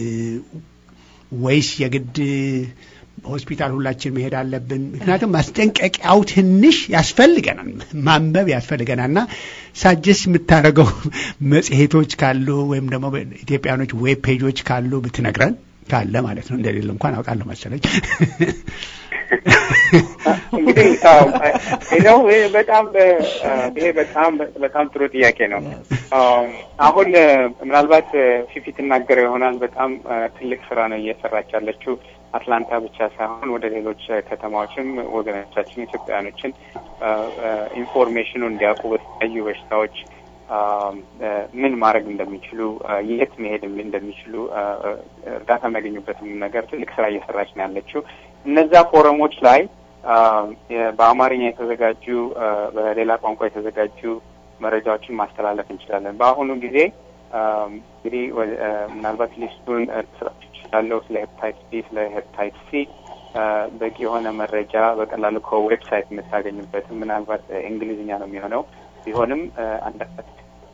[SPEAKER 1] ወይስ የግድ ሆስፒታል ሁላችን መሄድ አለብን? ምክንያቱም ማስጠንቀቂያው ትንሽ ያስፈልገናል፣ ማንበብ ያስፈልገናል። እና ሳጀስ የምታደርገው መጽሔቶች ካሉ ወይም ደግሞ ኢትዮጵያኖች ዌብ ፔጆች ካሉ ብትነግረን ካለ ማለት ነው። እንደሌለ እንኳን አውቃለሁ መሰለኝ።
[SPEAKER 4] እንግዲህ ነው በጣም ይሄ በጣም በጣም ጥሩ ጥያቄ ነው። አሁን ምናልባት ፊፊ ትናገረው ይሆናል። በጣም ትልቅ ስራ ነው እየሰራች ያለችው አትላንታ ብቻ ሳይሆን ወደ ሌሎች ከተማዎችም ወገኖቻችን ኢትዮጵያውያኖችን ኢንፎርሜሽኑ እንዲያውቁ በተለያዩ በሽታዎች ምን ማድረግ እንደሚችሉ የት መሄድ እንደሚችሉ እርዳታ የሚያገኙበትም ነገር ትልቅ ስራ እየሰራች ነው ያለችው። እነዛ ፎረሞች ላይ በአማርኛ የተዘጋጁ በሌላ ቋንቋ የተዘጋጁ መረጃዎችን ማስተላለፍ እንችላለን። በአሁኑ ጊዜ እንግዲህ ምናልባት ሊስቱን ልሰጣችሁ እችላለሁ። ስለ ሄፕታይት ቢ፣ ስለ ሄፕታይት ሲ በቂ የሆነ መረጃ በቀላሉ ከዌብሳይት የምታገኙበት ምናልባት እንግሊዝኛ ነው የሚሆነው ቢሆንም አንዳንድ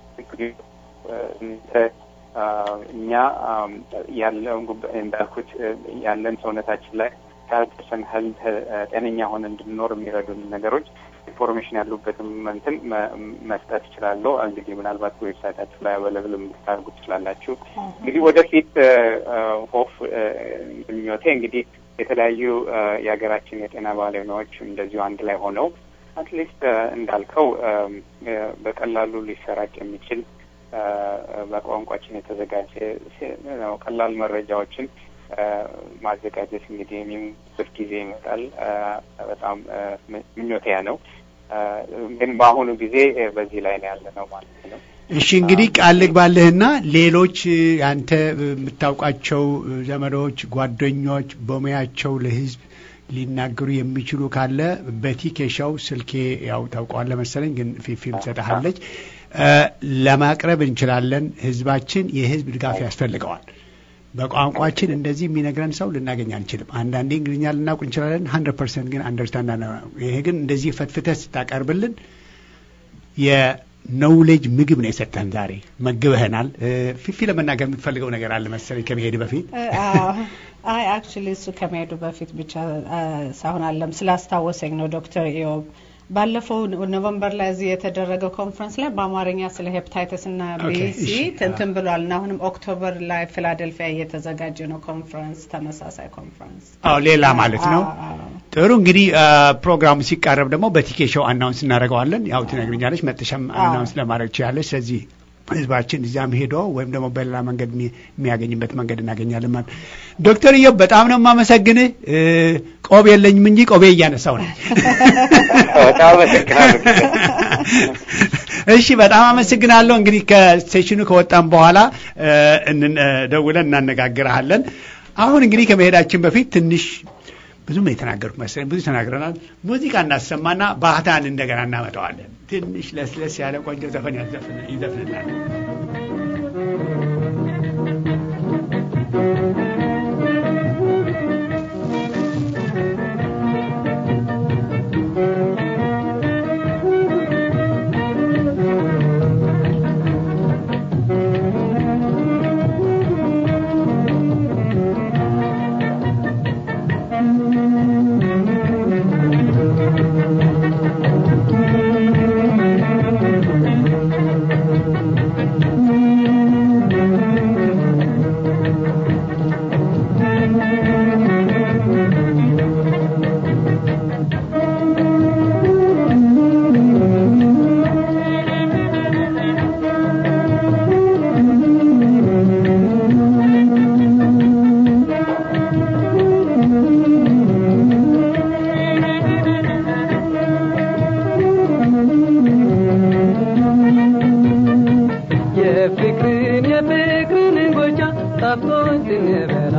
[SPEAKER 4] እኛ ያለውን እንዳልኩት ያለን ሰውነታችን ላይ ካልተሰን ሄልት ጤነኛ ሆነ እንድንኖር የሚረዱን ነገሮች ኢንፎርሜሽን ያሉበትም እንትን መስጠት እችላለሁ። እንግዲህ ምናልባት ዌብሳይታችሁ ላይ አበለብል የምታደርጉ ትችላላችሁ። እንግዲህ ወደፊት ሆፍ ምኞቴ እንግዲህ የተለያዩ የሀገራችን የጤና ባለሙያዎች እንደዚሁ አንድ ላይ ሆነው አትሊስት እንዳልከው በቀላሉ ሊሰራጭ የሚችል በቋንቋችን የተዘጋጀ ቀላል መረጃዎችን ማዘጋጀት እንግዲህ የሚበት ጊዜ ይመጣል። በጣም ምኞቴ ነው። ግን በአሁኑ ጊዜ በዚህ ላይ ነው ያለ ነው ማለት ነው።
[SPEAKER 1] እሺ እንግዲህ ቃል ልግባልህና ሌሎች አንተ የምታውቃቸው ዘመዶች፣ ጓደኞች በሙያቸው ለህዝብ ሊናገሩ የሚችሉ ካለ በቲኬሻው ስልኬ ያው ታውቀዋለህ መሰለኝ፣ ግን ፊፊም ትሰጥሃለች ለማቅረብ እንችላለን። ህዝባችን የህዝብ ድጋፍ ያስፈልገዋል። በቋንቋችን እንደዚህ የሚነግረን ሰው ልናገኝ አንችልም። አንዳንዴ እንግሊዝኛ ልናውቅ እንችላለን፣ ሀንድረድ ፐርሰንት ግን አንደርስታንድ ይሄ ግን እንደዚህ ፈትፍተህ ስታቀርብልን የነውሌጅ ምግብ ነው የሰጠን ዛሬ መግበህናል። ፊፊ ለመናገር የምትፈልገው ነገር አለ መሰለኝ ከመሄድ በፊት
[SPEAKER 5] አይ አክቹሊ እሱ ከመሄዱ በፊት ብቻ ሳይሆን አለም ስላስታወሰኝ ነው ዶክተር ኢዮብ ባለፈው ኖቨምበር ላይ እዚህ የተደረገው ኮንፈረንስ ላይ በአማርኛ ስለ ሄፕታይተስ እና ቢሲ ትንትን ብሏል እና አሁንም ኦክቶበር ላይ ፊላደልፊያ እየተዘጋጀ ነው ኮንፈረንስ፣ ተመሳሳይ ኮንፈረንስ።
[SPEAKER 1] አዎ ሌላ ማለት ነው። ጥሩ እንግዲህ ፕሮግራሙ ሲቃረብ ደግሞ በቲኬ ሾው አናውንስ እናደርገዋለን። ያው ትነግርኛለች፣ መጥተሻም አናውንስ ለማድረግ ትችላለች። ስለዚህ ህዝባችን እዚያም ሄዶ ወይም ደግሞ በሌላ መንገድ የሚያገኝበት መንገድ እናገኛለን ማለት ዶክተር እዮብ በጣም ነው የማመሰግንህ። ቆብ የለኝም እንጂ ቆቤ እያነሳው ነው።
[SPEAKER 4] በጣም አመሰግናለሁ።
[SPEAKER 1] እሺ በጣም አመሰግናለሁ። እንግዲህ ከስቴሽኑ ከወጣም በኋላ ደውለን እናነጋግርሃለን። አሁን እንግዲህ ከመሄዳችን በፊት ትንሽ ብዙም የተናገርኩ መሰለኝ፣ ብዙ ተናግረናል። ሙዚቃ እናሰማና ባህታን እንደገና እናመጣዋለን። ትንሽ ለስለስ ያለ ቆንጆ ዘፈን ይዘፍንናል።
[SPEAKER 2] የፍቅርን የፍቅርን ጎጃ ጣፍቶኝ ስንበላ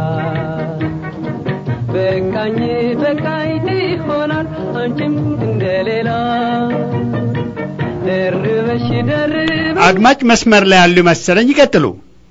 [SPEAKER 2] በቃኝ በቃኝ ይሆናል አንቺም እንደሌላ ደርበሽ ደርበሽ
[SPEAKER 1] አድማጭ መስመር ላይ ያሉ መሰለኝ። ይቀጥሉ።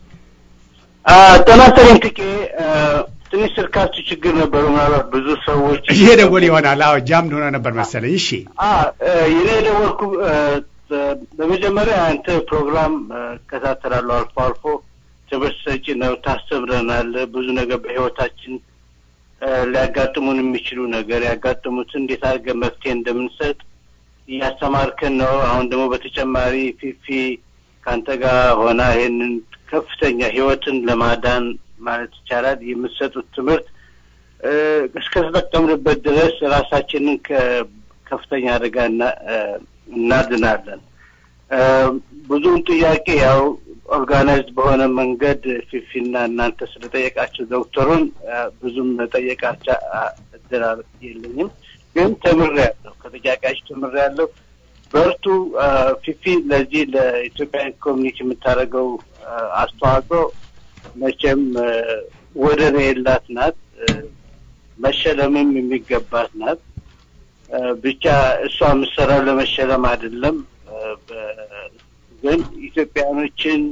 [SPEAKER 7] ጤና ይስጥልኝ ትኬ ትንሽ ስልካችሁ ችግር ነበሩ። ምናልባት ብዙ ሰዎች
[SPEAKER 1] እየደወል ይሆናል። አዎ ጃምድ ሆነ ነበር መሰለኝ። እሺ
[SPEAKER 7] የኔ የደወልኩ በመጀመሪያ አንተ ፕሮግራም እከታተላለሁ አልፎ አልፎ። ትምህርት ሰጪ ነው፣ ታስተምረናል። ብዙ ነገር በህይወታችን ሊያጋጥሙን የሚችሉ ነገር ያጋጥሙትን እንዴት አድርገን መፍትሄ እንደምንሰጥ እያስተማርከን ነው። አሁን ደግሞ በተጨማሪ ፊፊ ከአንተ ጋር ሆና ይህንን ከፍተኛ ህይወትን ለማዳን ማለት ይቻላል የምትሰጡት ትምህርት እስከተጠቀምንበት ድረስ ራሳችንን ከከፍተኛ አደጋ እናድናለን። ብዙውን ጥያቄ ያው ኦርጋናይዝድ በሆነ መንገድ ፊፊና እናንተ ስለጠየቃቸው ዶክተሩን ብዙም ጠየቃቸው እድል የለኝም፣ ግን ተምሬያለሁ። ከጥያቄያቸው ተምሬያለሁ። በርቱ ፊፊ። ለዚህ ለኢትዮጵያን ኮሚኒቲ የምታደርገው አስተዋጽኦ መቼም ወደር የላት ናት። መሸለምም የሚገባት ናት። ብቻ እሷ የምትሰራው ለመሸለም አይደለም። ግን ኢትዮጵያኖችን እስከ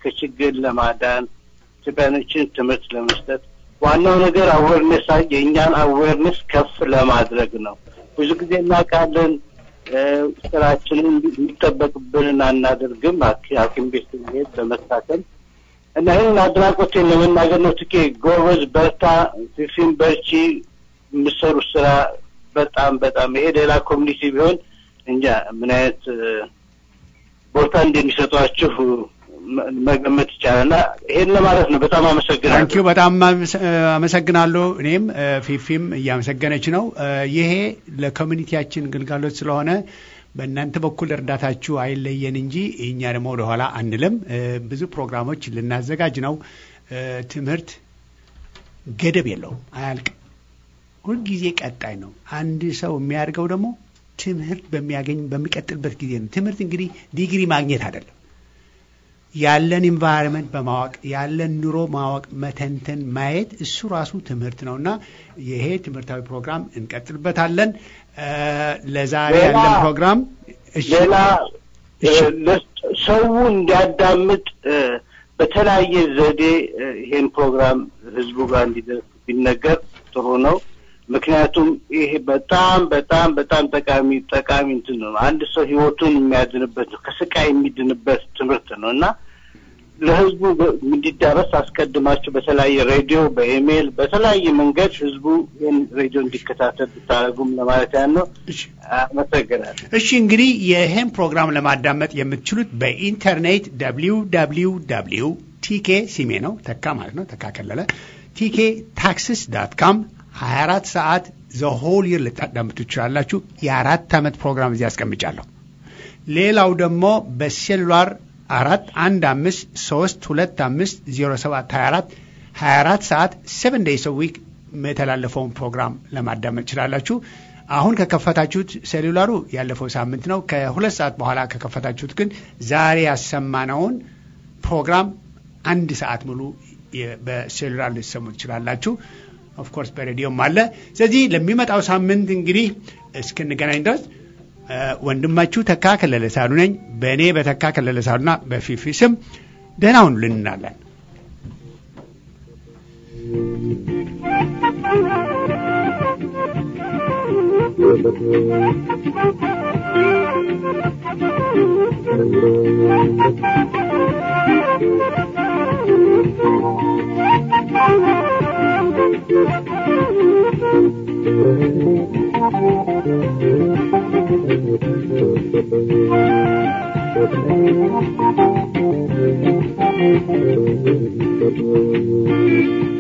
[SPEAKER 7] ከችግር ለማዳን ኢትዮጵያኖችን ትምህርት ለመስጠት ዋናው ነገር አዌርነስ የእኛን አዌርነስ ከፍ ለማድረግ ነው። ብዙ ጊዜ እናውቃለን ስራችንን የሚጠበቅብንን አናደርግም። ሐኪም ቤት ስንሄድ በመታከም እና ይህንን አድናቆቴን ለመናገር ነው። ትኬ ጎበዝ፣ በርታ፣ ፊፊን በርቺ፣ የምሰሩት ስራ በጣም በጣም ይሄ ሌላ ኮሚኒቲ ቢሆን እንጃ ምን አይነት ቦታ እንደሚሰጧችሁ መገመት ይቻላል። እና ይሄን ለማለት ነው። በጣም አመሰግናለሁ።
[SPEAKER 1] ታንኪዩ በጣም አመሰግናለሁ። እኔም ፊፊም እያመሰገነች ነው። ይሄ ለኮሚኒቲያችን ግልጋሎት ስለሆነ በእናንተ በኩል እርዳታችሁ አይለየን እንጂ እኛ ደግሞ ወደኋላ አንልም። ብዙ ፕሮግራሞች ልናዘጋጅ ነው። ትምህርት ገደብ የለውም፣ አያልቅም። ሁልጊዜ ቀጣይ ነው። አንድ ሰው የሚያደርገው ደግሞ ትምህርት በሚያገኝ በሚቀጥልበት ጊዜ ነው። ትምህርት እንግዲህ ዲግሪ ማግኘት አይደለም። ያለን ኢንቫይሮንመንት በማወቅ ያለን ኑሮ ማወቅ፣ መተንተን፣ ማየት እሱ ራሱ ትምህርት ነው እና ይሄ ትምህርታዊ ፕሮግራም እንቀጥልበታለን። ለዛሬ ያለን ፕሮግራም
[SPEAKER 7] ሌላ ሰው እንዲያዳምጥ በተለያየ ዘዴ ይሄን ፕሮግራም ህዝቡ ጋር እንዲደርስ ቢነገር ጥሩ ነው። ምክንያቱም ይሄ በጣም በጣም በጣም ጠቃሚ ጠቃሚ እንትን ነው። አንድ ሰው ህይወቱን የሚያድንበት ነው፣ ከስቃይ የሚድንበት ትምህርት ነው እና ለህዝቡ እንዲዳረስ አስቀድማችሁ በተለያየ ሬዲዮ፣ በኢሜይል፣ በተለያየ መንገድ ህዝቡ ይህን ሬዲዮ እንዲከታተል ብታደርጉም ለማለት ያን ነው። አመሰግናለሁ።
[SPEAKER 1] እሺ እንግዲህ ይህን ፕሮግራም ለማዳመጥ የምትችሉት በኢንተርኔት ደብሊው ደብሊው ደብሊው ቲኬ ሲሜ ነው ተካ ማለት ነው ተካ ከለለ ቲኬ ታክስስ ዳት ካም 24 ሰዓት ዘሆል ይር ልታዳምጡ ትችላላችሁ። የአራት ዓመት ፕሮግራም እዚህ አስቀምጫለሁ። ሌላው ደግሞ በሴሉላር አራት አንድ አምስት ሶስት ሁለት አምስት ዜሮ ሰባት ሀያ አራት ሀያ አራት ሰዓት ሰቨን ዴይስ ዊክ የተላለፈውን ፕሮግራም ለማዳመጥ ትችላላችሁ። አሁን ከከፈታችሁት ሴሉላሩ ያለፈው ሳምንት ነው። ከሁለት ሰዓት በኋላ ከከፈታችሁት ግን ዛሬ ያሰማነውን ፕሮግራም አንድ ሰዓት ሙሉ በሴሉላር ልትሰሙ ትችላላችሁ። ኦፍኮርስ በሬዲዮም አለ። ስለዚህ ለሚመጣው ሳምንት እንግዲህ እስክንገናኝ ድረስ ወንድማችሁ ተካ ከለለ ሳሉ ነኝ። በእኔ በተካ ከለለ ሳሉና በፊፊ ስም ደህና ሁኑ ልንናለን።
[SPEAKER 8] Thank you.